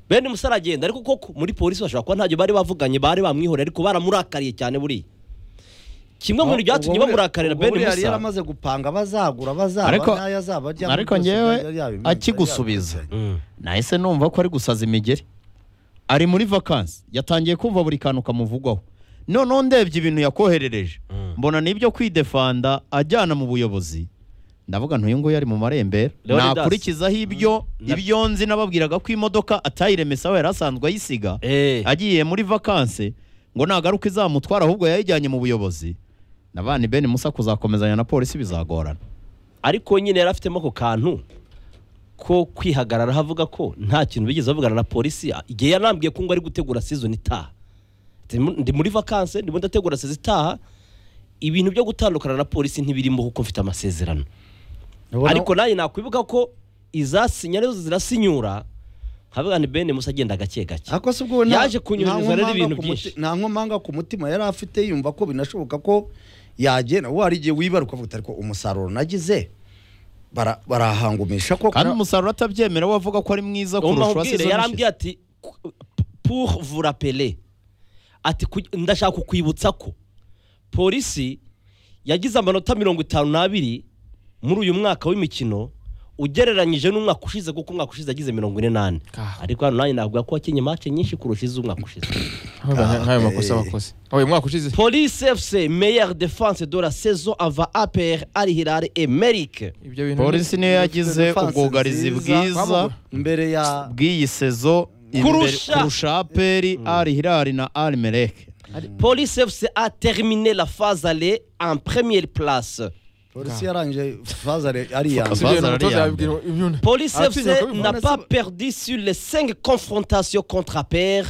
Speaker 1: ben musa aragenda ariko koko muri polisi bashobora kuba ntacyo bari bavuganye bari bamwihoreye ariko baramurakaye cyane buriya kimwe mu bintu byatumye
Speaker 3: Ubwo buriya-
Speaker 1: bamurakarira
Speaker 3: ubwo
Speaker 1: ben
Speaker 3: buriya yari
Speaker 1: musa
Speaker 3: yaramaze gupanga abazagura abazaba
Speaker 4: Ariko-
Speaker 3: n'ayo azaba ajyamo
Speaker 4: ariko
Speaker 3: byose
Speaker 4: njyewe
Speaker 3: yari yabimenye,
Speaker 4: akigusubiza
Speaker 3: yari yabimenye.
Speaker 1: Mm.
Speaker 4: nahise numva ko ari gusaza imigeri ari muri vakansi yatangiye kumva buri kantu kamuvugwaho noneho ndebye ibintu yakoherereje mbona n'ibyo kwidefanda ajyana mu buyobozi ndavuga ntuyu nguyu ari mu marembera
Speaker 1: Leonidas.
Speaker 4: nakurikizaho ibyo
Speaker 1: Na-
Speaker 4: ibyo nzi nababwiraga ko imodoka atayiremesaho yari asanzwe ayisiga
Speaker 1: Eh.
Speaker 4: agiye muri vakansi ngo nagaruke izamutwara ahubwo yayijyanye mu buyobozi na bani bene musa kuzakomezanya na polisi bizagorana
Speaker 1: ariko nyine yari afitemo ako kantu ko kwihagarara havuga ko nta kintu bigeze bavugana na polisi igihe yarambwiye ko ngo ari gutegura season itaha Ati, "Mu- ndi muri vakanse ndimo ndategura season itaha ibintu byo gutandukana na polisi ntibirimo kuko mfite amasezerano
Speaker 3: Ubona-
Speaker 1: ariko nanjye nakwibuka ko izasinya arizo zirasinyura nkavuga ni bene musa agenda gake gake
Speaker 3: ariko se ubwo we nta-
Speaker 1: yaje kunyunyuza
Speaker 3: nta
Speaker 1: rero
Speaker 3: nkomanga
Speaker 1: ibintu
Speaker 3: ku
Speaker 1: byinshi
Speaker 3: muti- nta nkomanga ku mutima yari afite yumva ko binashoboka ko yagenda wowe hari igihe wibaruka ukavuga uti, ariko umusaruro nagize bara- barahangumisha koko
Speaker 4: kandi umusaruro atabyemera we avuga ko ari mwiza kurusha uwa
Speaker 1: umubwire
Speaker 4: season ishize.
Speaker 1: yarambwiye ati "Ku- pour vous rappeler ati "Kuj- ndashaka kukwibutsa ko polisi yagize amanota mirongo itanu n'abiri muri uyu mwaka w'imikino ugereranyije n'umwaka ushize kuko umwaka ushize yagize mirongo ine n'ane ariko hano nanjye navuga ko wakinnye mace nyinshi kurusha iz'umwaka ushize
Speaker 2: nk'ayo makosa bakoze uyu mwaka ushize
Speaker 1: polisi fc meilleure défense de la saison ava apr ari hilal emeric
Speaker 2: ibyo bintu
Speaker 4: polisi niyo yagize
Speaker 3: Defense
Speaker 4: ubwugarizi
Speaker 3: nziza.
Speaker 4: bwiza
Speaker 3: mbere ya
Speaker 4: bw'iyi sezo imbere-
Speaker 1: Kurusha.
Speaker 4: kurusha aperi ari hirari na ari mereke
Speaker 1: police fc a terminé la phase aller en première place
Speaker 3: polisi yarangije fazare ari iya
Speaker 2: Si ibyo bintu
Speaker 4: Bazara ari
Speaker 2: umutoza
Speaker 4: iya
Speaker 2: yabibwira imyuna
Speaker 1: Police
Speaker 2: Ah, si,
Speaker 1: FC
Speaker 2: Jacob,
Speaker 1: n'a
Speaker 3: on a
Speaker 1: pas
Speaker 3: ça.
Speaker 1: perdu sur les cinq confrontations contre APR.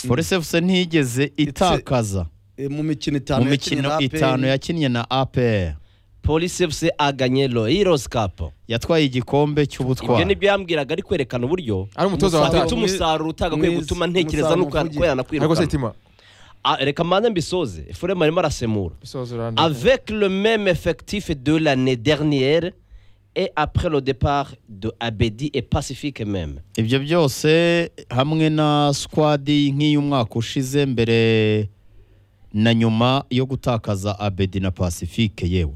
Speaker 4: polisi efuse ntiyigeze itakaza
Speaker 3: mbere mu mikino itanu
Speaker 4: mu mikino
Speaker 3: yakinnye na
Speaker 4: itanu
Speaker 3: APR.
Speaker 4: yakinnye na aperi
Speaker 1: Police FC a gagné le Heroes Cup.
Speaker 4: yatwaye igikombe
Speaker 1: Ibyo
Speaker 4: cy'ubutwari
Speaker 1: nibyo yambwiraga ari kwerekana uburyo
Speaker 2: ari umutoza
Speaker 1: afite
Speaker 3: Umusaruro
Speaker 2: wataye
Speaker 1: umusaruro utagakwiye
Speaker 3: mwiza,
Speaker 1: gutuma ntekereza
Speaker 3: umusaruro
Speaker 1: n'ukwerana
Speaker 2: ariko se
Speaker 1: kwirukana
Speaker 2: itima
Speaker 1: Ah, reka mbanze mbisoze efuremu arimo arasemura
Speaker 2: bisoza uranda
Speaker 1: avec le même effectif de l'année dernière et après le départ de Abedi et Pacifique même
Speaker 4: ibyo byose hamwe na skwadi nk'iy'umwaka ushize mbere na nyuma yo gutakaza abedi na pacifique yewe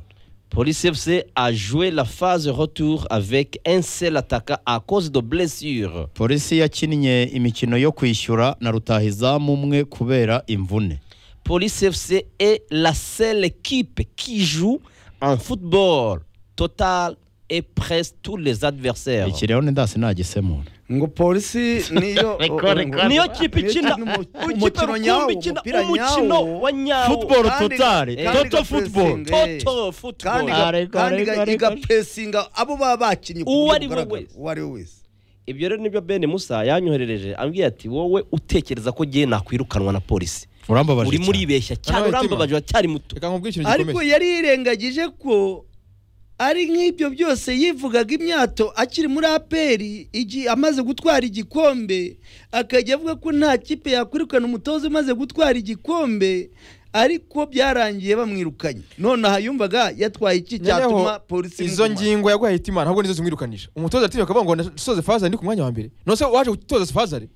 Speaker 1: Police FC a joué la phase retour avec un seul attaquant à cause de blessures
Speaker 4: polisi yakinnye imikino yo kwishyura na rutahizamu umwe kubera imvune
Speaker 1: Police FC est la seule équipe qui joue en football total et presse tous les adversaires.
Speaker 4: iki rero ni ndasi nagisemura
Speaker 3: ngo polisi niyo
Speaker 1: Niyo kipe ikina
Speaker 3: umukino nyawo umupira nyawo
Speaker 4: Football
Speaker 3: kandi-
Speaker 4: totale,
Speaker 3: kandi
Speaker 4: Toto
Speaker 3: igapresinga,
Speaker 4: football.
Speaker 3: eh.
Speaker 1: Toto
Speaker 3: kandi
Speaker 1: football.
Speaker 3: ga-
Speaker 4: Ariko,
Speaker 3: kandi
Speaker 4: ariko,
Speaker 3: ga-
Speaker 4: ariko.
Speaker 3: igapresinga abo baba bakinnye ku buryo
Speaker 1: Uwo ari we
Speaker 3: bugaragara.
Speaker 1: wese.
Speaker 3: uwo ari we wese
Speaker 1: Ibyo rero nibyo Ben Musa yanyoherereje ambwiye ati wowe utekereza ko giye nakwirukanwa na polisi.
Speaker 4: urambabaje
Speaker 1: Uri muri
Speaker 4: cyane.
Speaker 1: ibeshya cyane
Speaker 2: Hano itima.
Speaker 1: urambabaje uracyari muto.
Speaker 2: reka nkubwire ikintu
Speaker 3: ariko
Speaker 2: gikomeye
Speaker 3: yari yirengagije ko ari nk'ibyo byose yivugaga imyato akiri muri aperi igi- amaze gutwara igikombe akajya avuga ko nta kipe yakwirukana umutoza umaze gutwara igikombe ariko byarangiye bamwirukanye nonaha yumvaga yatwaye iki
Speaker 2: Noneho,
Speaker 3: cyatuma polisi
Speaker 2: izo
Speaker 3: imugumana.
Speaker 2: ngingo yaguhaye itima ntabwo nizo zimwirukanisha umutoza aratinya akavuga ngo nasoze fazare ndi ku mwanya wa mbere nose waje gutoza fazare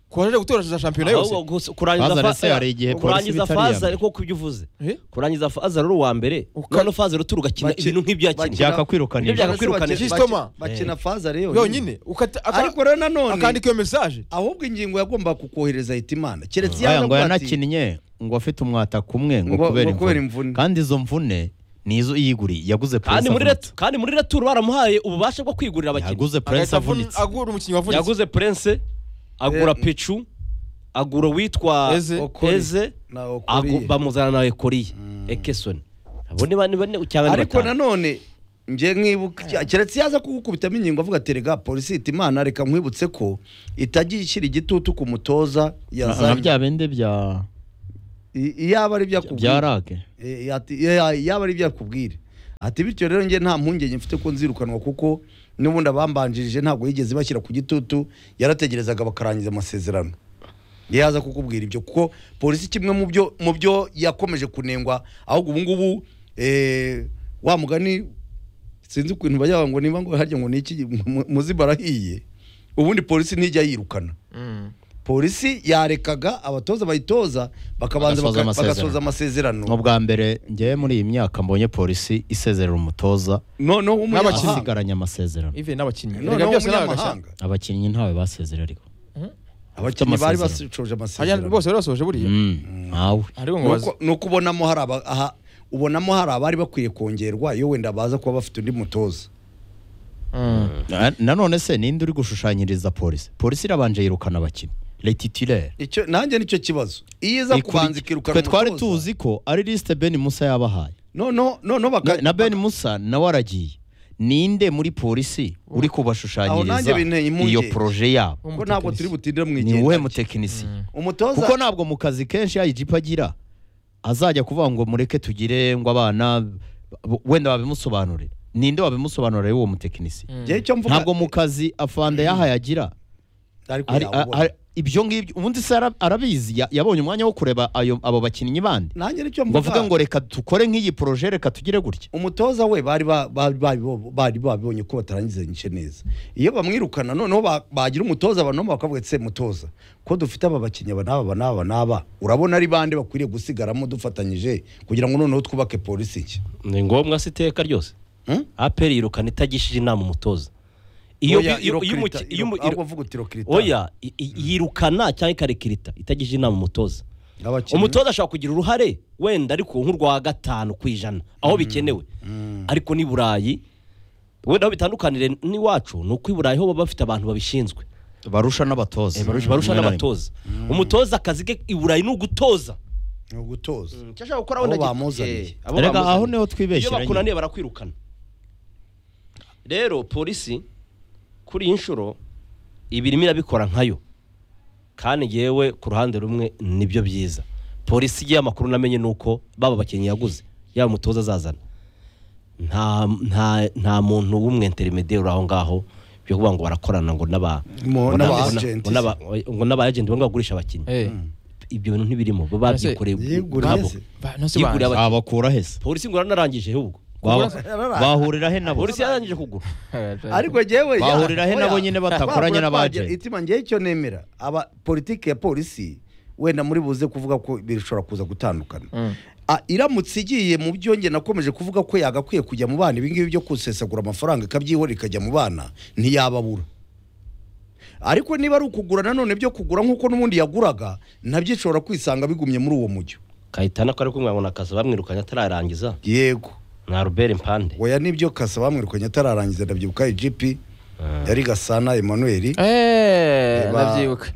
Speaker 2: ku waje gutoza shampiyona yose
Speaker 1: Ahubwo gusa- kurangiza
Speaker 4: Fazal
Speaker 1: fa-
Speaker 4: se hari igihe polisi
Speaker 1: kurangiza
Speaker 4: iba itari iya
Speaker 1: Fazal
Speaker 4: mbere.
Speaker 1: kuko ibyo uvuze.
Speaker 2: Eh?
Speaker 1: Kurangiza Fazal uri uwa mbere.
Speaker 2: Uka-
Speaker 1: None Fazal turugakina
Speaker 3: Baki-
Speaker 1: ibintu nk'ibyo yakinnye.
Speaker 3: baki-
Speaker 4: byakakwirukanije
Speaker 1: Ibyo yakwirukana.
Speaker 3: Baki-
Speaker 2: Kistoma.
Speaker 3: bakina fazare yonyine
Speaker 2: yonyine ukata- aka-
Speaker 3: ariko rero nanone
Speaker 2: akandika iyo mesaje
Speaker 3: ahubwo ingingo yagombaga kukohereza hitimana keretse
Speaker 4: aya ngo
Speaker 3: yaravuga ati,
Speaker 4: yanakinnye ngo afite umwataka umwe ngo
Speaker 3: Ngo-
Speaker 4: kubera
Speaker 3: ngo kubera
Speaker 4: imvune
Speaker 3: imvune.
Speaker 4: kandi izo mvune nizo yiguriye yaguze
Speaker 1: kandi
Speaker 4: puresi
Speaker 1: muri
Speaker 4: avunitse
Speaker 1: retu kandi muri returu baramuhaye ububasha bwo kwigurira abakinnyi
Speaker 4: yaguze puresi
Speaker 2: Agahita avun-
Speaker 4: avunitse
Speaker 2: agura umukinnyi wavunitse
Speaker 1: yaguze prince agura pecu agura uwitwa
Speaker 2: Eze.
Speaker 3: Okori.
Speaker 1: eze
Speaker 3: Na Okori.
Speaker 1: agu- bamuzana na ekoriye ekesoni abo ni bane bane cyangwa ni
Speaker 3: ariko
Speaker 1: batanu
Speaker 3: nanone njye nkibuka keretse yaza kugukubitamo ingingo avuga ati rega polisi ihita imana reka nkwibutse ko itagiye ishyira igitutu ku mutoza
Speaker 4: nka
Speaker 3: yazanye
Speaker 4: bya bindi bya
Speaker 3: I- iyaba ari ibyo
Speaker 4: bya
Speaker 3: akubwira
Speaker 4: rage
Speaker 3: Eh, ati- ya- yaba ari ibyo akubwira ati bityo rero njye nta mpungenge mfite ko nzirukanwa kuko n'ubundi abambanjirije ntabwo yigeze bashyira ku gitutu yarategerezaga bakarangiza amasezerano yaza kukubwira ibyo kuko polisi kimwe mu byo mu byo yakomeje kunengwa ahubwo ubu ngubu eh, wa mugani sinzi ukuntu bajya bavuga ngo niba ngo harya ngo ni iki mu- muzi barahiye ubundi polisi ntijya yirukana polisi yarekaga abatoza bayitoza bakabanza
Speaker 4: Bagasoza
Speaker 3: baka-
Speaker 4: amasezerano.
Speaker 3: bagasoza amasezerano
Speaker 4: n'ubwa mbere ngewe muri iyi myaka mbonye polisi isezerera umutoza
Speaker 3: noneho
Speaker 2: N'abakinnyi.
Speaker 3: w'umunyamahanga
Speaker 4: isigaranye amasezerano
Speaker 2: ive n'abakinnyi
Speaker 3: noneho
Speaker 2: erega byose ni agashya
Speaker 3: w'umunyamahanga
Speaker 4: abakinnyi ntawe basezera ariko
Speaker 3: abakinnyi bari
Speaker 4: amasezerano.
Speaker 3: basoje
Speaker 2: Harya
Speaker 3: amasezerano
Speaker 2: bose bari basoje buriya
Speaker 4: Mm, ntawe
Speaker 2: ariko ngo
Speaker 3: Ni
Speaker 2: baze
Speaker 3: uko- ni uko ubonamo hari aba- aha- ubonamo hari abari bakwiye kongerwa iyo wenda baza kuba bafite undi mutoza
Speaker 2: Mm.
Speaker 4: Na- nanone se ninde uri gushushanyiriza polisi polisi irabanje yirukana abakinnyi letitire
Speaker 3: icyo nanjye nicyo kibazo iyo iza kubanza ikirukana
Speaker 4: twe twari
Speaker 3: umutoza,
Speaker 4: tuzi ko ari lisite ben musa yabahaye
Speaker 3: no no no no
Speaker 4: Na-
Speaker 3: baka
Speaker 4: na ben musa nawe aragiye ninde muri polisi uri
Speaker 3: Aho nanjye
Speaker 4: kubashushanyiriza
Speaker 3: binteye impungenge.
Speaker 4: iyo poroje yabo
Speaker 3: ko ntabwo turi butinde mu
Speaker 4: ni uwuhe
Speaker 3: igenda
Speaker 4: mutekinisiye
Speaker 3: umutoza
Speaker 4: kuko ntabwo mu kazi kenshi ya ijipo agira azajya kuvuga ngo mureke tugire ngo abana b- wenda babimusobanurire ninde wabimusobanurira uwo mutekinisiye
Speaker 3: njye icyo mvuga
Speaker 4: ntabwo mu kazi afande yahaye agira
Speaker 3: ariko
Speaker 4: Ari-
Speaker 3: yawubona.
Speaker 4: a- a- ibyo ngibyo ubundi se ara- arabizi ya- yabonye umwanya wo kureba ayo- abo bakinnyi bandi
Speaker 3: nanjye nicyo
Speaker 4: ngo avuga
Speaker 3: mvuga
Speaker 4: ngo reka dukore nk'iyi poroje reka tugire gutya
Speaker 3: umutoza we bari ba- ba- bari bo- bari babibonye ko batarangizanyije neza iyo bamwirukana noneho ba- bagira umutoza abantu bakavuga ati se mutoza ko dufite aba bakinnyi aba n'aba aba n'aba n'aba urabona ari bande bakwiriye gusigaramo dufatanyije kugira ngo noneho twubake polisi nshya
Speaker 1: ni ngombwa si iteka ryose
Speaker 3: Hmm?
Speaker 1: aperi yirukana itagishije inama umutoza iyo
Speaker 3: Oya,
Speaker 1: bi- iyo- iyo
Speaker 3: irokirita,
Speaker 1: umuki- iyo
Speaker 3: iro-
Speaker 1: umu-
Speaker 3: ahubwo avuga uti irokirita.
Speaker 1: oya i- i- yirukana cyangwa ikarekirita itagishije inama umutoza
Speaker 3: Abakinnyi.
Speaker 1: umutoza ashobora kugira uruhare wenda ariko nk'urwa gatanu ku ijana aho bikenewe ariko n'i burayi wenda aho bitandukanire n'iwacu ni uko i burayi ho baba bafite abantu babishinzwe
Speaker 4: barusha n'abatoza
Speaker 1: barusha n'abatoza umutoza akazi ke i burayi ni ugutoza
Speaker 3: ni ugutoza
Speaker 1: icyo ashaka gukora
Speaker 3: Abo
Speaker 1: wenda gito-
Speaker 3: bamuzaniye.
Speaker 1: Eh, abo
Speaker 4: reka
Speaker 1: bamuzaniye.
Speaker 4: aho niho
Speaker 1: iyo
Speaker 4: twibeshyera nyine.
Speaker 1: bakunaniye barakwirukana rero polisi kuri iyi nshuro ibirimo irabikora nkayo kandi ngewe ku ruhande rumwe nibyo byiza polisi igiye amakuru namenye ni uko baba abakinnyi yaguze yaba umutoza azazana nta nta nta muntu w'umwe interimederi aho ngaho byo kuvuga ngo barakorana ngo n'aba
Speaker 3: Mo-
Speaker 1: ngo n'aba-
Speaker 3: n'aba
Speaker 1: ngo
Speaker 3: agent.
Speaker 1: n'aba- ngo n'aba agenti ngo bagurishe abakinnyi
Speaker 2: Eh.
Speaker 1: ibyo bintu ntibirimo baba
Speaker 2: Ese,
Speaker 1: babyikoreye
Speaker 3: yeguriye
Speaker 1: ubwabo.
Speaker 3: se?
Speaker 2: Ba- none se
Speaker 1: Yiguriye
Speaker 2: banza.
Speaker 1: abakinnyi.
Speaker 4: babakura hese
Speaker 1: polisi ngo yaranarangije ahubwo
Speaker 4: Ba- bahurira he nabo
Speaker 1: polisi yarangije kugura
Speaker 3: ariko jewe
Speaker 4: Bahurira he nabo nyine batakoranye n'abagenti.
Speaker 3: itima ngewe icyo nemera aba politiki ya polisi wenda muri buze kuvuga ko bishobora kuza gutandukana Ah, iramutse igiye mu byo nge nakomeje kuvuga ko yagakwiye kujya mu bana ibingibi byo gusesagura amafaranga ikabyihora ikajya mu bana ntiyababura ariko niba ari ukugura nanone byo kugura nk'uko n'ubundi yaguraga nabyo ishobora kwisanga bigumye muri uwo mujyo
Speaker 1: kayitana ko ari kumwe ngo nakazi bamwirukanye atararangiza
Speaker 3: yego
Speaker 1: na Robert Mpande
Speaker 3: oya nibyo kasa bamwirukanye atararangiza ndabyibuka ijipi yari gasana emmanuel
Speaker 2: Eh,
Speaker 3: Ba-
Speaker 2: ndabyibuka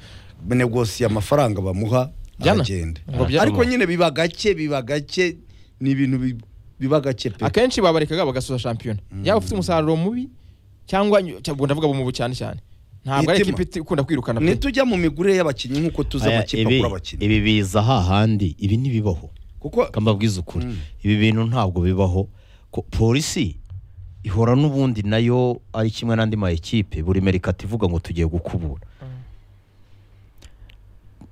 Speaker 3: negosiye amafaranga bamuha
Speaker 2: Jana.
Speaker 3: aragenda
Speaker 2: Ngo bya-
Speaker 3: ariko nyine biba gake biba gake ni ibintu bi- biba gake pe
Speaker 2: akenshi babarekaga bagasoza shampiyona yaba ufite umusaruro mubi cyangwa nyu- cyangwa ndavuga mu mubu cyane cyane ntabwo ari
Speaker 3: Mitima.
Speaker 2: ikipe iti- ikunda kwirukana pe
Speaker 3: ntitujya mu migurire y'abakinnyi nk'uko tuzi
Speaker 4: Aya,
Speaker 3: amakipe
Speaker 4: ibi-
Speaker 3: agura abakinnyi
Speaker 4: ibi biza hahandi ibi ntibibaho
Speaker 3: kuko
Speaker 4: reka mbabwize ukuri ibi bintu ntabwo bibaho Ko- polisi ihora n'ubundi nayo ari kimwe n'andi ma ekipe buri merikati ivuga ngo tugiye gukubura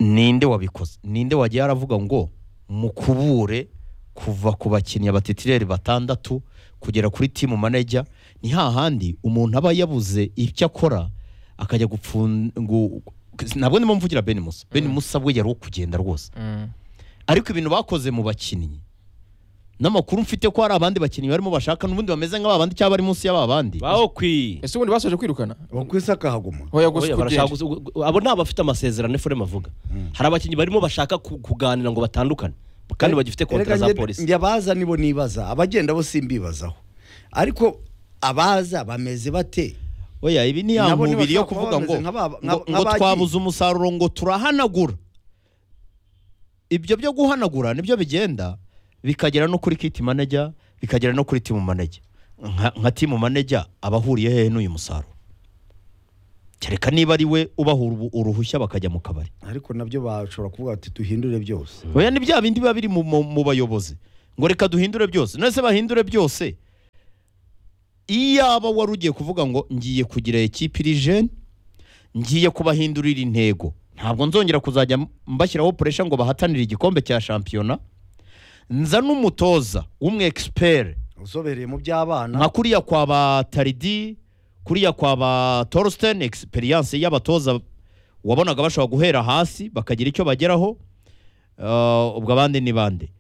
Speaker 4: ninde wabikoze ninde wagiye aravuga ngo mukubure kuva ku bakinnyi abatitireri batandatu kugera kuri timu maneja ni hahandi umuntu aba yabuze icyo akora akajya gupfun gu- ntabwo ndimo mvugira Ben Musa Ben Musa we yari uwo kugenda rwose ariko ibintu bakoze mu bakinnyi n'amakuru mfite ko hari abandi bakinnyi barimo bashaka n'ubundi bameze nk'aba bandi cyangwa bari munsi y'aba bandi
Speaker 1: baokwi
Speaker 2: ese ubundi basoje kwirukana
Speaker 3: bakwisa akahaguma
Speaker 2: hoya gusa kugenda
Speaker 1: abo ni abafite amasezerano efurema avuga hari abakinnyi barimo bashaka ku- kuganira ngo batandukane kandi bagifite kontara za polisi
Speaker 3: njye abaza nibo nibaza abagenda bo simbibazaho ariko abaza bameze bate
Speaker 4: oya ibi ni ya
Speaker 3: Nabo
Speaker 4: mubiri yo
Speaker 3: ntibashobora kuba
Speaker 4: kuvuga
Speaker 3: bameze
Speaker 4: ngo
Speaker 3: nk'aba-
Speaker 4: ngo
Speaker 3: nk'aba-
Speaker 4: ngo
Speaker 3: nk'abagiye.
Speaker 4: twabuze umusaruro ngo turahanagura ibyo byo guhanagura nibyo bigenda bikagera no kuri kiti manager bikagera no kuri timu manager nka nka timu manejya aba ahuriye hehe n'uyu musaruro kereka niba ari we ubahura ubu- uruhushya bakajya mu kabari
Speaker 3: ariko nabyo bashobora kuvuga bati duhindure byose
Speaker 4: oya ni bya bindi biba biri mu, mu, mu bayobozi ngo reka duhindure byose nese bahindure byose iyaba wari ugiye kuvuga ngo ngiye kugira ekipi iri jene ngiye kubahindurira intego ntabwo nzongera kuzajya mbashyiraho puresha ngo bahatanire igikombe cya shampiyona nza n'umutoza w'umwe egisiperi
Speaker 3: usobereye mu by'abana
Speaker 4: nka kuriya kwa ba taridi kuriya kwa ba torsten egisperiyanse y'abatoza wabonaga bashobora guhera hasi bakagira icyo bageraho Ah, ubwo abandi ni bande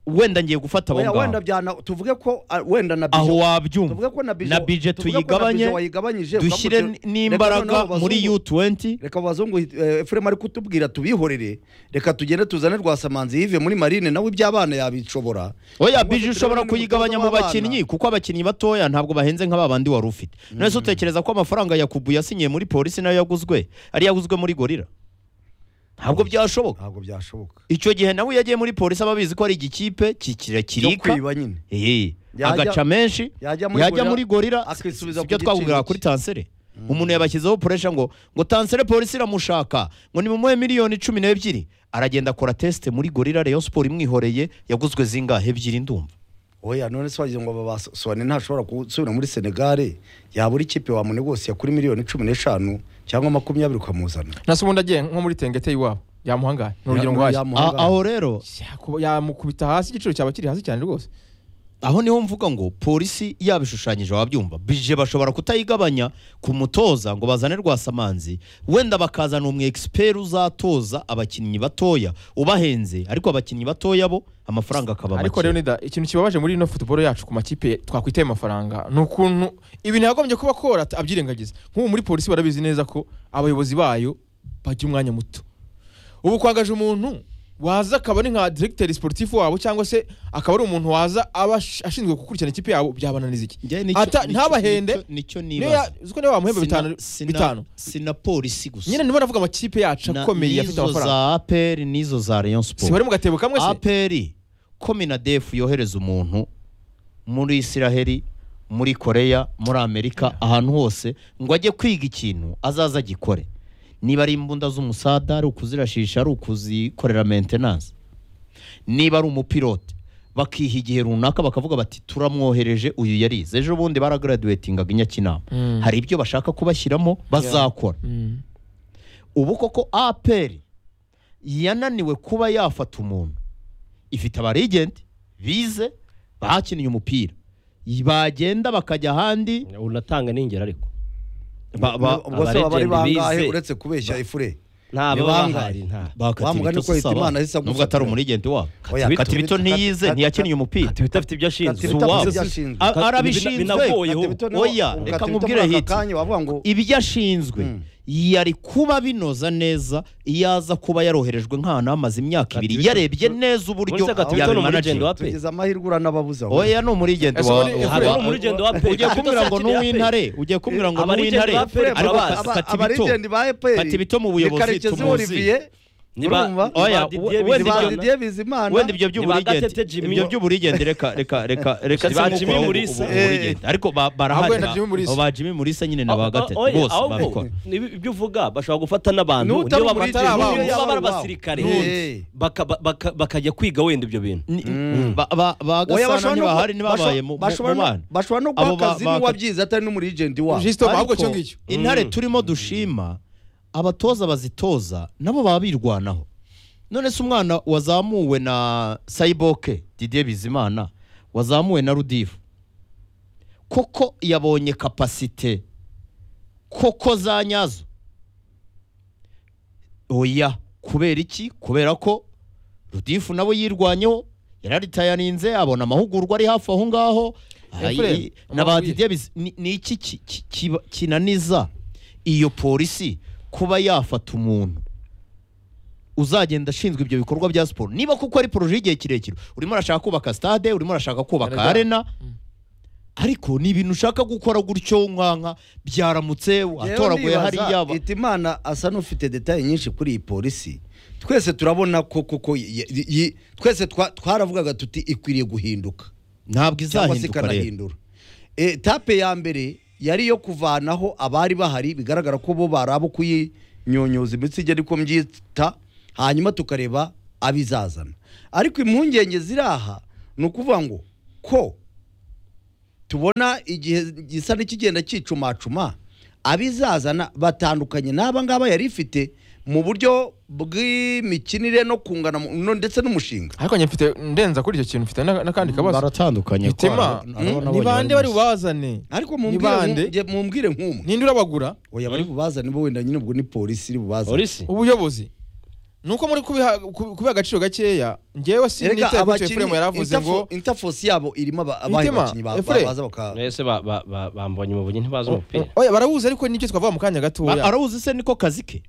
Speaker 4: wenda ngiye gufata abo
Speaker 3: Oya, wenda
Speaker 4: ngabo
Speaker 3: byana tuvuge ko ah, wenda na
Speaker 4: aho
Speaker 3: bijo tuvuge
Speaker 4: wabyumva
Speaker 3: ko na bijo
Speaker 4: na bije
Speaker 3: tuvuge ko na
Speaker 4: tuyigabanye
Speaker 3: bijo wayigabanyije ukavuga
Speaker 4: dushyire
Speaker 3: uti, reka
Speaker 4: n'imbaraga
Speaker 3: noneho
Speaker 4: muri
Speaker 3: abazungu-
Speaker 4: u20
Speaker 3: reka abazungu eh, Efrem ari kutubwira tubihorere reka tugende tuzane rwasamanzi yive muri marine nawe iby'abana yabishobora
Speaker 4: oya
Speaker 3: Cyangwa se
Speaker 4: bije ushobora
Speaker 3: turebe niba
Speaker 4: kuyigabanya mu
Speaker 3: umutoza w'abana.
Speaker 4: bakinnyi kuko abakinnyi batoya ntabwo bahenze nk'aba bandi wari ufite nonese utekereza ko amafaranga yakubu yasinyiye muri polisi nayo yaguzwe ari yaguzwe muri gorira ntabwo byashoboka
Speaker 3: ntabwo byashoboka
Speaker 4: icyo gihe nawe iyo yagiye muri polisi aba abizi ko ari igikipe ki-
Speaker 3: cyo
Speaker 4: kirakirika
Speaker 3: kwiba nyine
Speaker 4: Eh,
Speaker 3: Yajya-
Speaker 4: agaca menshi
Speaker 3: yajya muri
Speaker 4: yajya
Speaker 3: gorira,
Speaker 4: muri gorira
Speaker 3: akisubiza
Speaker 4: sibyo
Speaker 3: ku
Speaker 4: twakubwira
Speaker 3: giciro
Speaker 4: kuri
Speaker 3: cye.
Speaker 4: tansere umuntu yabashyizeho puresha ngo ngo tansere polisi iramushaka ngo ni mumuhe miliyoni cumi n'ebyiri aragenda akora tesite muri gorira rayon siporo imwihoreye yaguzwe zingahe ebyiri ndumva
Speaker 3: oya none se wagira ngo babasone ntashobora gusubira muri senegare yabura ikipe wamunegosiye kuri miliyoni cumi n'eshanu cyangwa makumyabiri ukamuzana
Speaker 2: nase ubundi agiye nko muri tengete y'iwabo yamuhangaye ni urugero ngo hasi
Speaker 4: A- aho rero
Speaker 2: Yakuba- yamukubita hasi igiciro cyaba kiri hasi cyane rwose
Speaker 4: aho niho mvuga ngo polisi yabishushanyije wabyumva bije bashobora kutayigabanya ku mutoza ngo bazane rwasamanzi wenda bakazana umwe egisiperi uzatoza abakinnyi batoya ubahenze ariko abakinnyi batoya bo amafaranga akaba
Speaker 2: ariko
Speaker 4: make.
Speaker 2: Leonida ikintu kibabaje muri ino football yacu ku makipe twakwitaye amafaranga ni ukuntu ibintu yagombye kuba kora ata- abyirengagiza nk'ubu muri polisi barabizi neza ko abayobozi bayo bajya umwanya muto ubu kwagaje umuntu waza akaba ari nka directeur sportif wabo cyangwa se akaba ari umuntu waza aba ash- ashinzwe gukurikirana ikipe yabo byabananiza iki
Speaker 4: Njye nicyo-
Speaker 2: ata
Speaker 4: nicyo-
Speaker 2: ntabahende
Speaker 4: nicyo- nicyo
Speaker 2: niyo
Speaker 4: nibaza
Speaker 2: ya- uzi ko niyo bamuhemba bitanu
Speaker 4: Sina- sina-
Speaker 2: bitanu
Speaker 4: sina polisi gusa
Speaker 2: nyine nibo navuga amakipe yacu
Speaker 4: Na-
Speaker 2: akomeye afite
Speaker 4: nizo
Speaker 2: amafaranga
Speaker 4: za aperi n'izo za rayon siporo
Speaker 2: si bari mu gatebo kamwe se
Speaker 4: aperi ko minadefu yohereza umuntu muri isiraheli muri koreya muri amerika ahantu hose ngo ajye kwiga ikintu azaza agikore niba ari imbunda z'umusada ari ukuzirashisha ari ukuzikorera mentenanse niba ari umupilote bakiha igihe runaka bakavuga bati turamwohereje uyu yarize ejo bundi baragaraduwetingaga i nyakinama
Speaker 2: Mm.
Speaker 4: hari ibyo bashaka kubashyiramo bazakora
Speaker 2: Mm.
Speaker 4: ubu koko aperi yananiwe kuba yafata umuntu ifite abarigenti bize bakinnye umupira bagenda bakajya ahandi
Speaker 1: unatanga n'ingero ariko
Speaker 4: ba- ba-
Speaker 3: ubwo se baba ari
Speaker 1: Abaragent
Speaker 3: bangahe
Speaker 1: bize.
Speaker 3: uretse kubeshya ifure
Speaker 1: nta
Speaker 3: Ni
Speaker 1: baba
Speaker 3: bangahe?
Speaker 1: bahari nta
Speaker 3: Wa mugani
Speaker 4: bakatibito
Speaker 3: ko yita
Speaker 4: sisaba.
Speaker 3: Imana ahise
Speaker 4: nubwo atari
Speaker 3: agusatira.
Speaker 4: umurigenti wabo
Speaker 3: Oya,
Speaker 4: katibito
Speaker 3: Katibito-
Speaker 4: ntiyize
Speaker 3: Kat-
Speaker 4: ntiyakinnye umupira
Speaker 1: Katibita afite ibyo ashinzwe
Speaker 3: Katibita
Speaker 4: Zuwa.
Speaker 3: afite ibyo ashinzwe.
Speaker 4: A-
Speaker 1: Bina-
Speaker 4: arabishinzwe
Speaker 1: binagoye.
Speaker 3: Katibito nawe-
Speaker 4: oya
Speaker 3: ubu
Speaker 4: reka
Speaker 3: Katibito
Speaker 4: nkubwire
Speaker 3: muri aka
Speaker 4: hiti
Speaker 3: kanya wavuga ngo
Speaker 4: ibyo ashinzwe
Speaker 3: Mm.
Speaker 4: yari kuba binoza neza iyo aza kuba yaroherejwe nk'ahantu hamaze imyaka ibiri
Speaker 1: Katibito-
Speaker 4: yarebye neza uburyo
Speaker 1: Muri Katibito ni
Speaker 4: yabimanaje
Speaker 1: umurigenti wa-
Speaker 3: tugize amahirwe uranababuzamo
Speaker 4: oya ni umurigenti
Speaker 2: Ese
Speaker 4: wa
Speaker 2: muri-
Speaker 4: wa-
Speaker 1: Hari
Speaker 2: Efraim,
Speaker 4: wa-
Speaker 1: umurigenti wa APR.
Speaker 4: ugiye kumbwira ngo
Speaker 1: Katibita
Speaker 4: n'uw'intare ugiye kumbwira ngo
Speaker 1: Abarigenti
Speaker 4: n'uw'intare
Speaker 1: ba APR
Speaker 4: ariko
Speaker 1: barabazi.
Speaker 4: Kat- katibito
Speaker 3: abarigenti ba eperi
Speaker 4: Katibito mu buyobozi
Speaker 3: karekezi
Speaker 4: tumuzi.
Speaker 3: olivier
Speaker 1: Niba-
Speaker 3: urumva?
Speaker 1: niba
Speaker 4: Oya,
Speaker 1: Didier
Speaker 4: we- wenda
Speaker 1: Bizimana-
Speaker 4: ibyo-
Speaker 3: Didier bizimana
Speaker 4: wenda ibyo
Speaker 1: Nibagatete
Speaker 4: by'uburigenti
Speaker 1: Jimmy.
Speaker 4: ibyo by'uburigenti reka reka reka reka
Speaker 1: Ba
Speaker 4: si
Speaker 1: Jimmy
Speaker 4: nk'uko
Speaker 1: Mulisa.
Speaker 4: ubu- uburigenti. ariko ba- barahari
Speaker 2: wenda Jimmy Mulisa.
Speaker 4: Abo ba Jimmy Mulisa nyine na ba gatete
Speaker 1: Oya,
Speaker 4: bose
Speaker 1: ahubwo
Speaker 4: babikora
Speaker 1: nibi- ibyo uvuga bashobara gufata n'abantu
Speaker 3: N'utari
Speaker 1: niyo
Speaker 3: umurigenti,
Speaker 1: bafata
Speaker 2: n'uyu
Speaker 1: n'abantu,
Speaker 3: yaba
Speaker 1: baba ari
Speaker 3: wabo.
Speaker 1: abasirikare
Speaker 3: Eh.
Speaker 1: baka- baka- bakajya kwiga wenda ibyo bintu
Speaker 4: Ni- ba- ba- ba
Speaker 3: Oya,
Speaker 4: gasana
Speaker 3: bashobora no-
Speaker 4: ntibahari ntibabaye
Speaker 3: basho-
Speaker 4: mu mu-
Speaker 3: bashobora
Speaker 4: mu
Speaker 3: no-
Speaker 4: bana
Speaker 3: bashobora no
Speaker 4: Abo
Speaker 3: guha
Speaker 4: ba-
Speaker 3: akazi
Speaker 4: ba-
Speaker 3: n'uwabyize atari n'umurigenti wabo
Speaker 2: Jusito ahubwo
Speaker 4: Ariko
Speaker 2: cyo ngicyo
Speaker 4: intare turimo dushima abatoza bazitoza nabo baba birwanaho none se umwana wazamuwe na sayiboke didier bizimana wazamuwe na rudifu koko yabonye kapasite koko za nyazo oya kubera iki kubera ko rudifu nabo yirwanyeho yararitayarinze abona amahugurwa ari hafi aho ngaho Ay,
Speaker 2: Efrem,
Speaker 4: na ba
Speaker 2: amahugurwa.
Speaker 4: Didier Biz- ni ni iki ki- ki- kiba- kinaniza iyo polisi kuba yafata umuntu uzagenda ashinzwe ibyo bikorwa bya siporo niba kuko ari poroje y'igihe kirekire urimo urashaka kubaka stade urimo urashaka kubaka
Speaker 2: Arajya-
Speaker 4: arena ariko ni ibintu ushaka gukora gutyo nkanka byaramutse watoraguye hariya ba-
Speaker 3: imana asa n'ufite detaye nyinshi kuri iyi polisi twese turabona ko koko y- y- y- twese twa- twaravugaga tuti ikwiriye guhinduka
Speaker 4: ntabwo
Speaker 3: cyangwa se
Speaker 4: izahinduka rero
Speaker 3: ikanahindura Eh, tape ya mbere yari iyo kuvanaho abari bahari bigaragara ko bo bari abo kuyinyonyoza imitsi igihe ariko mbyita hanyuma tukareba abizazana ariko impungenge ziri aha ni ukuvuga ngo ko tubona igihe gisa n'ikigenda cyicumacuma abizazana batandukanye n'aba ngaba yari ifite mu buryo bw'imikinire no kungana mu- no- ndetse n'umushinga
Speaker 2: ariko njye mfite ndenza kuri icyo kintu mfite na- n'akandi kabazo
Speaker 4: baratandukanye ko
Speaker 2: bitima
Speaker 4: hari- hari abana
Speaker 2: ni bande bari
Speaker 4: banyuranye.
Speaker 2: bubazane
Speaker 3: ariko
Speaker 2: Ni
Speaker 3: mumbwire
Speaker 2: bande?
Speaker 3: nku- nge- mumbwire nk'umwe
Speaker 2: ninde urabagura
Speaker 3: oya bari bubazane bo wenda nyine ubwo ni polisi iri bubazane
Speaker 1: polisi
Speaker 2: ubuyobozi ni uko muri kubiha ku- kubiha agaciro gakeya ngewe
Speaker 3: Erega
Speaker 2: sinitaye ku cyo
Speaker 3: abakinnyi,
Speaker 2: Efuremu yaravuze
Speaker 3: Interfo-
Speaker 2: ngo
Speaker 3: interforce yabo irimo aba- abahe
Speaker 2: Mitima,
Speaker 3: bakinnyi ba-
Speaker 2: Efure.
Speaker 3: baza baka
Speaker 1: mwese ba- ba- ba- bambonye mu bunyi ntibazi umupira
Speaker 2: oya barabuze ariko n'ibyo twavuga mu kanya
Speaker 4: Ba-
Speaker 2: gatoya
Speaker 4: arawuzi se niko kazi ke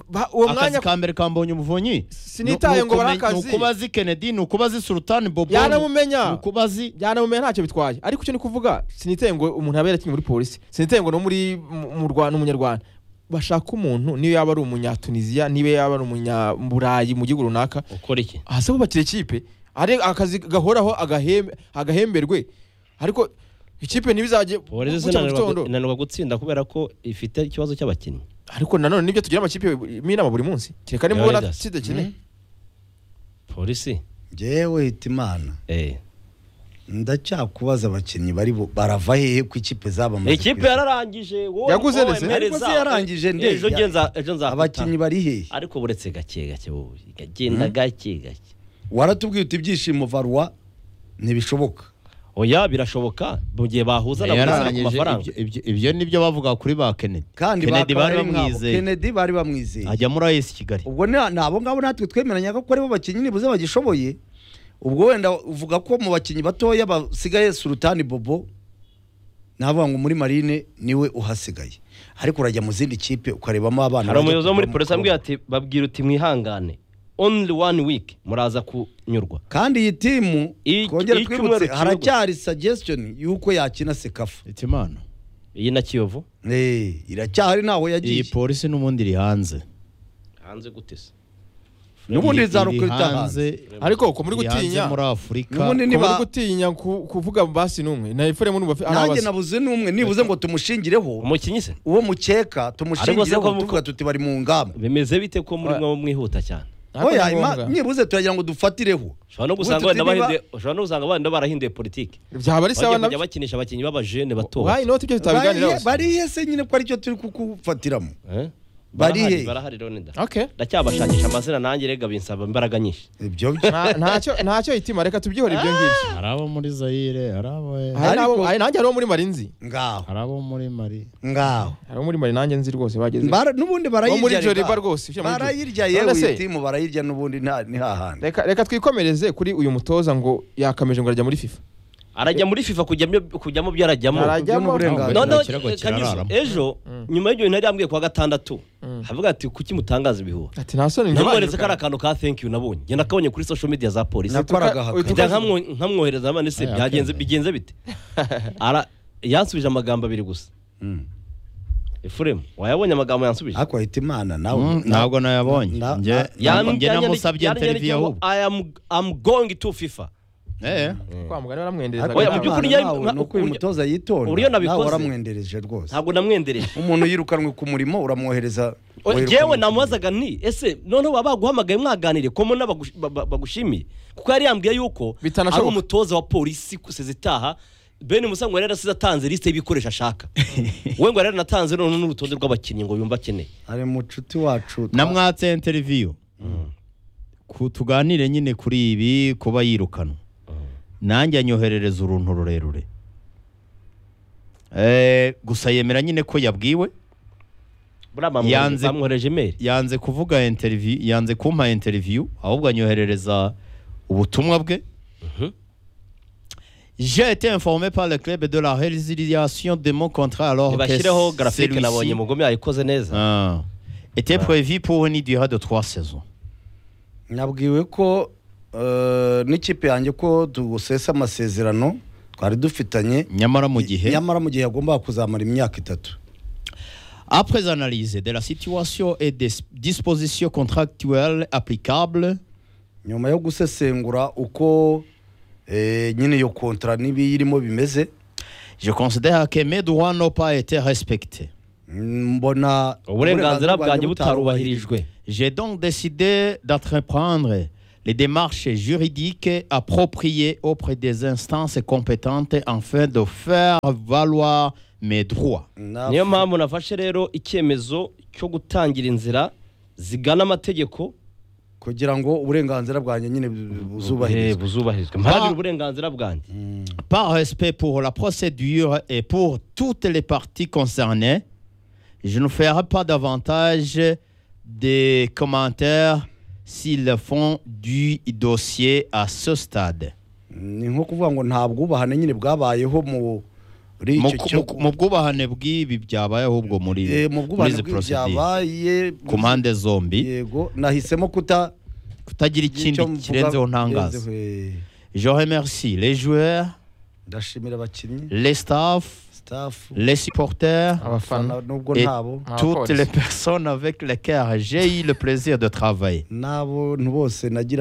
Speaker 2: Ba- uwo
Speaker 4: akazi
Speaker 2: mwanya
Speaker 4: ka mbere kambonye umuvunyi
Speaker 2: Sinitaye ngo bari akazi.
Speaker 4: ni ukubazi kennedy ni ukubazi sultan bobo
Speaker 2: Yaramumenya.
Speaker 4: ni ukubazi
Speaker 2: byanamumenya ntacyo bitwaye ariko icyo ni kuvuga siniteye ngo umuntu abe yarakinnye muri polisi siniteye ngo no muri mu- mu Rwanda umunyarwanda bashaka umuntu niyo yaba ari umunyatuniziya niba yaba ari umunyaburayi mu gihugu runaka
Speaker 1: ukora iki
Speaker 2: aha se bubakira ikipe ari akazi gahoraho agahembe- agahemberwe ariko ikipe ntibizajye
Speaker 1: polisi
Speaker 2: bucya mu
Speaker 1: inanirwa-
Speaker 2: gitondo
Speaker 1: inanirwa gutsinda kubera ko ifite ikibazo cy'abakinnyi
Speaker 2: ariko nanone nibyo tugira amakipe y'inama buri munsi kereka
Speaker 1: Yo,
Speaker 2: nimubona
Speaker 1: Leaders.
Speaker 2: kidakine
Speaker 1: polisi
Speaker 3: ngewe hitimana
Speaker 1: eh
Speaker 3: ndacyakubaza abakinnyi bari bu- barava hehe ku ikipe zabamaze
Speaker 1: ikipe yararangije wowe
Speaker 2: Yaguze
Speaker 1: wowe
Speaker 2: ndetse.
Speaker 1: mereza.
Speaker 3: Ariko se yarangije nde?
Speaker 1: ejo nge nza- ejo nza
Speaker 3: abakinnyi bari hehe
Speaker 1: ariko buretse gake gake wowe gagenda gake gake
Speaker 3: waratubwiye uti ibyishimo varwa ntibishoboka
Speaker 1: oya birashoboka mu gihe bahuza na buzana ku
Speaker 4: yararangije
Speaker 1: mafaranga
Speaker 4: ibyo- ibyo- ibyo nibyo bavuga kuri ba kennedy
Speaker 3: kandi
Speaker 4: kennedy
Speaker 3: bakaba
Speaker 4: bari
Speaker 3: ari nkabo.
Speaker 4: bamwizeye
Speaker 3: Kennedy bari bamwizeye
Speaker 4: ajya muri ayesi kigali
Speaker 3: ubwo ni ni abo ngabo natwe twemeranya ko aribo bakinnyi nibuze bagishoboye ubwo wenda uvuga ko mu bakinnyi batoya basigaye surutani bobo navuga ngo muri marine niwe uhasigaye ariko urajya mu zindi kipe ukarebamo abana
Speaker 1: hari
Speaker 3: bajya
Speaker 1: umuyobozi wo muri
Speaker 3: kuvamo-
Speaker 1: polisi ambwira ati babwira uti mwihangane only one week muraza kunyurwa
Speaker 3: kandi iyi timu
Speaker 1: I-
Speaker 3: twongere
Speaker 1: i-
Speaker 3: twibutse
Speaker 1: icyumweru kiyoborwa.
Speaker 3: haracyari suggestion y'uko yakina sekafu
Speaker 4: itimana
Speaker 1: iyi na kiyovu
Speaker 3: Eh, iracyahari ntaho
Speaker 4: iyi
Speaker 3: yagiye
Speaker 4: polisi n'ubundi iri hanze
Speaker 1: hanze gute se
Speaker 3: n'ubundi
Speaker 4: Iri- iri
Speaker 3: izarukurita hanze
Speaker 2: ariko ko muri
Speaker 4: iri hanze
Speaker 2: gutinya
Speaker 4: muri afurika
Speaker 2: ko
Speaker 3: n'ubundi
Speaker 2: muri
Speaker 3: niba
Speaker 2: gutinya ku- kuvuga basi n'umwe na efuremu n'ubu afi-
Speaker 3: nanjye
Speaker 2: arabaza.
Speaker 3: nabuze n'umwe nibuze ngo tumushingireho
Speaker 1: umukinnyi se
Speaker 3: uwo mukeka
Speaker 1: Ariko se ko
Speaker 3: tumushingireho
Speaker 1: muvuga-
Speaker 3: tuvuga tuti bari mu ngamba
Speaker 1: bimeze bite ko muri
Speaker 2: Oya.
Speaker 1: mwe mwihuta cyane
Speaker 2: Ariko
Speaker 3: oya
Speaker 2: ni
Speaker 3: ima
Speaker 2: ngombwa.
Speaker 3: nibuze turagira ngo dufatireho
Speaker 1: ushobora no gusanga
Speaker 3: Ubundi
Speaker 1: wenda
Speaker 3: tutiba-
Speaker 1: bahinduye ushobora no gusanga wenda barahinduye politiki
Speaker 2: byaba ari sawa
Speaker 1: bagiye
Speaker 2: na
Speaker 1: kujya bakinisha abakinnyi b'abajene bato
Speaker 2: wayi noti ibyo tutabiganiraho
Speaker 3: Bari- bari he se nyine ko aricyo turi kukufatiramo
Speaker 1: Eh?
Speaker 3: Bari
Speaker 1: Barahari-
Speaker 3: he?
Speaker 1: barahari Leonidas.
Speaker 2: Okay.
Speaker 1: ndacyabashakisha amazina nanjye rega binsaba imbaraga nyinshi
Speaker 3: ibyo byo
Speaker 2: Nta- ntacyo ntacyo hitima reka tubyihore ibyo ngibyo
Speaker 4: hari abo muri zayire hari abo
Speaker 2: hari n'abo-
Speaker 3: Ariko-
Speaker 2: hari nanjye hari uwo muri marinzi
Speaker 3: ngaho
Speaker 4: hari abo muri mari
Speaker 3: ngaho
Speaker 2: hari uwo muri mari nanjye nzi rwose bageze
Speaker 3: Bara- n'ubundi barayirya
Speaker 2: muri
Speaker 3: rega.
Speaker 2: Joliba rwose, ushyira muri
Speaker 3: barayirya
Speaker 2: Joliba.
Speaker 3: yewe
Speaker 2: None se-
Speaker 3: iyi timu barayirya n'ubundi nta- ni hahandi
Speaker 2: reka reka twikomereze kuri uyu mutoza ngo yakameje ngo arajya muri fifa
Speaker 1: arajya muri fifa kujyamo kujyamo byo arajyamo
Speaker 2: arajyamo
Speaker 3: n'uburenganzira.
Speaker 1: No, no,
Speaker 4: Ikirego
Speaker 1: eh,
Speaker 4: kirararamo.
Speaker 1: Kanyuzo, ejo nyuma y'ibyo bintu yari yambwiye kuwa gatandatu havuga ati kuki mutangaza ibihuha
Speaker 2: ati nta soni
Speaker 1: namweretse ko ari akantu ka thank you nabonye njye nakabonye kuri social media za polisi
Speaker 3: Nakora
Speaker 2: tuka-
Speaker 3: agahaka.
Speaker 2: uyu tuka-
Speaker 1: njya nkamwo- nkamwohereza hano ese
Speaker 4: Aya,
Speaker 1: byagenze
Speaker 4: akemera.
Speaker 1: bigenze bite Ara- yansubije amagambo abiri gusa
Speaker 3: Mm.
Speaker 1: efuremu wayabonye amagambo yansubije
Speaker 3: ariko ahita imana nawe
Speaker 4: Mm, ntabwo nayabonye
Speaker 3: na-
Speaker 4: njye
Speaker 1: Yan-
Speaker 4: njye
Speaker 1: yanyandiki-
Speaker 4: namusabye
Speaker 1: yanyandiki
Speaker 4: interview
Speaker 1: ngo,
Speaker 4: ahubwo
Speaker 1: I am- I'm going to FIFA
Speaker 4: Eh,
Speaker 2: kwa mugani baramwendereza
Speaker 3: ariko
Speaker 1: Oya, mu
Speaker 2: agataha.
Speaker 1: by'ukuri
Speaker 3: Hitimana
Speaker 1: yari-
Speaker 3: nawe ni uko uyu
Speaker 1: uburyo-
Speaker 3: mutoza yitonda
Speaker 1: uburyo
Speaker 3: nawe
Speaker 1: nabikoze.
Speaker 3: waramwendereje rwose
Speaker 1: ntabwo namwendereje
Speaker 3: umuntu yirukanwe ku murimo uramwohereza
Speaker 1: O-
Speaker 3: woherekanwe
Speaker 1: jewe
Speaker 3: ku
Speaker 1: namubazaga nti ese noneho baba baguhamagaye mwaganire ko mbona bagush- ba- ba- bagushimiye kuko yari yambwiye yuko ari
Speaker 2: Bitanashoboka.
Speaker 1: umutoza wa polisi kusiza itaha bene musa ngo yari yarasize atanze lisite y'ibikoresho ashaka we ngo yari yaranatanze none n'urutonde rw'abakinnyi ngo yumva akeneye
Speaker 3: murimo. ari mucuti wacu
Speaker 4: namwatse interview ku tuganire nyine kuri ibi kuba yirukanwa nanjye anyoherereza uruntu rurerure Eh, gusa yemera nyine ko yabwiwe
Speaker 1: buriya bamwohereje-
Speaker 4: Yanze-
Speaker 1: bamwohereje imeri
Speaker 4: yanze kuvuga interview yanze kumpa interview ahubwo anyoherereza ubutumwa bwe J'ai été informé par le club de la résiliation de mon contrat alors que
Speaker 1: ntibashyireho garafike
Speaker 4: celui-ci-
Speaker 1: nabonye mugome yayikoze neza
Speaker 4: Ah. était prévu pour une durée de trois saisons.
Speaker 3: nabwiwe ko eh, n'ikipe yanjye ko dusesa amasezerano twari dufitanye
Speaker 4: Nyamara mu gihe
Speaker 3: nyamara mu gihe yagombaga kuzamara imyaka itatu
Speaker 4: Après analyse de la situation et des dispositions contractuelles applicables,
Speaker 3: nyuma yo gusesengura uko eh, nyine iyo kontara n'ibiyirimo bimeze
Speaker 4: je considère que mes droits n'ont pas été respectés.
Speaker 3: mbona
Speaker 1: uburenganzira bwanjye butarubahirijwe
Speaker 4: J'ai donc décidé d'entreprendre les démarches juridiques appropriées auprès des instances compétentes afin de faire valoir mes droits.
Speaker 3: Na-
Speaker 1: niyo mpamvu nafashe rero icyemezo cyo gutangira inzira zigana amategeko
Speaker 3: kugira ngo uburenganzira bwanjye nyine bu-
Speaker 1: Eh,
Speaker 3: buzubahirizwe
Speaker 1: buzubahirizwe mpagira uburenganzira bwanjye
Speaker 4: Par respect pour la procédure et pour toutes les parties concernées, je ne ferai pas davantage de commentaires s'ils font du dossier à ce stade.
Speaker 3: ni nko kuvuga ngo nta bwubahane nyine bwabayeho muri
Speaker 4: Mu
Speaker 3: icyo cyo
Speaker 4: ku- mu bwubahane bw'ibi byabaye ahubwo muri
Speaker 3: Eh, mu
Speaker 4: muri
Speaker 3: bwubahane
Speaker 4: izi procedure.
Speaker 3: bw'ibyabaye
Speaker 4: ku mpande zombi
Speaker 3: yego nahisemo kuta
Speaker 4: kutagira ikindi
Speaker 3: icyo mvuga
Speaker 4: kirenzeho ntangaza
Speaker 3: kirenzeho, eh.
Speaker 4: je remercie les joueurs
Speaker 3: ndashimira abakinnyi
Speaker 4: les staff
Speaker 3: staff
Speaker 4: les supporters
Speaker 2: abafana
Speaker 3: abafana nubwo
Speaker 4: Et-
Speaker 3: ntabo
Speaker 2: Ah,
Speaker 4: toutes
Speaker 2: police.
Speaker 4: les personnes avec lesquelles j'ai eu le plaisir de travailler
Speaker 3: n'abo bose nagira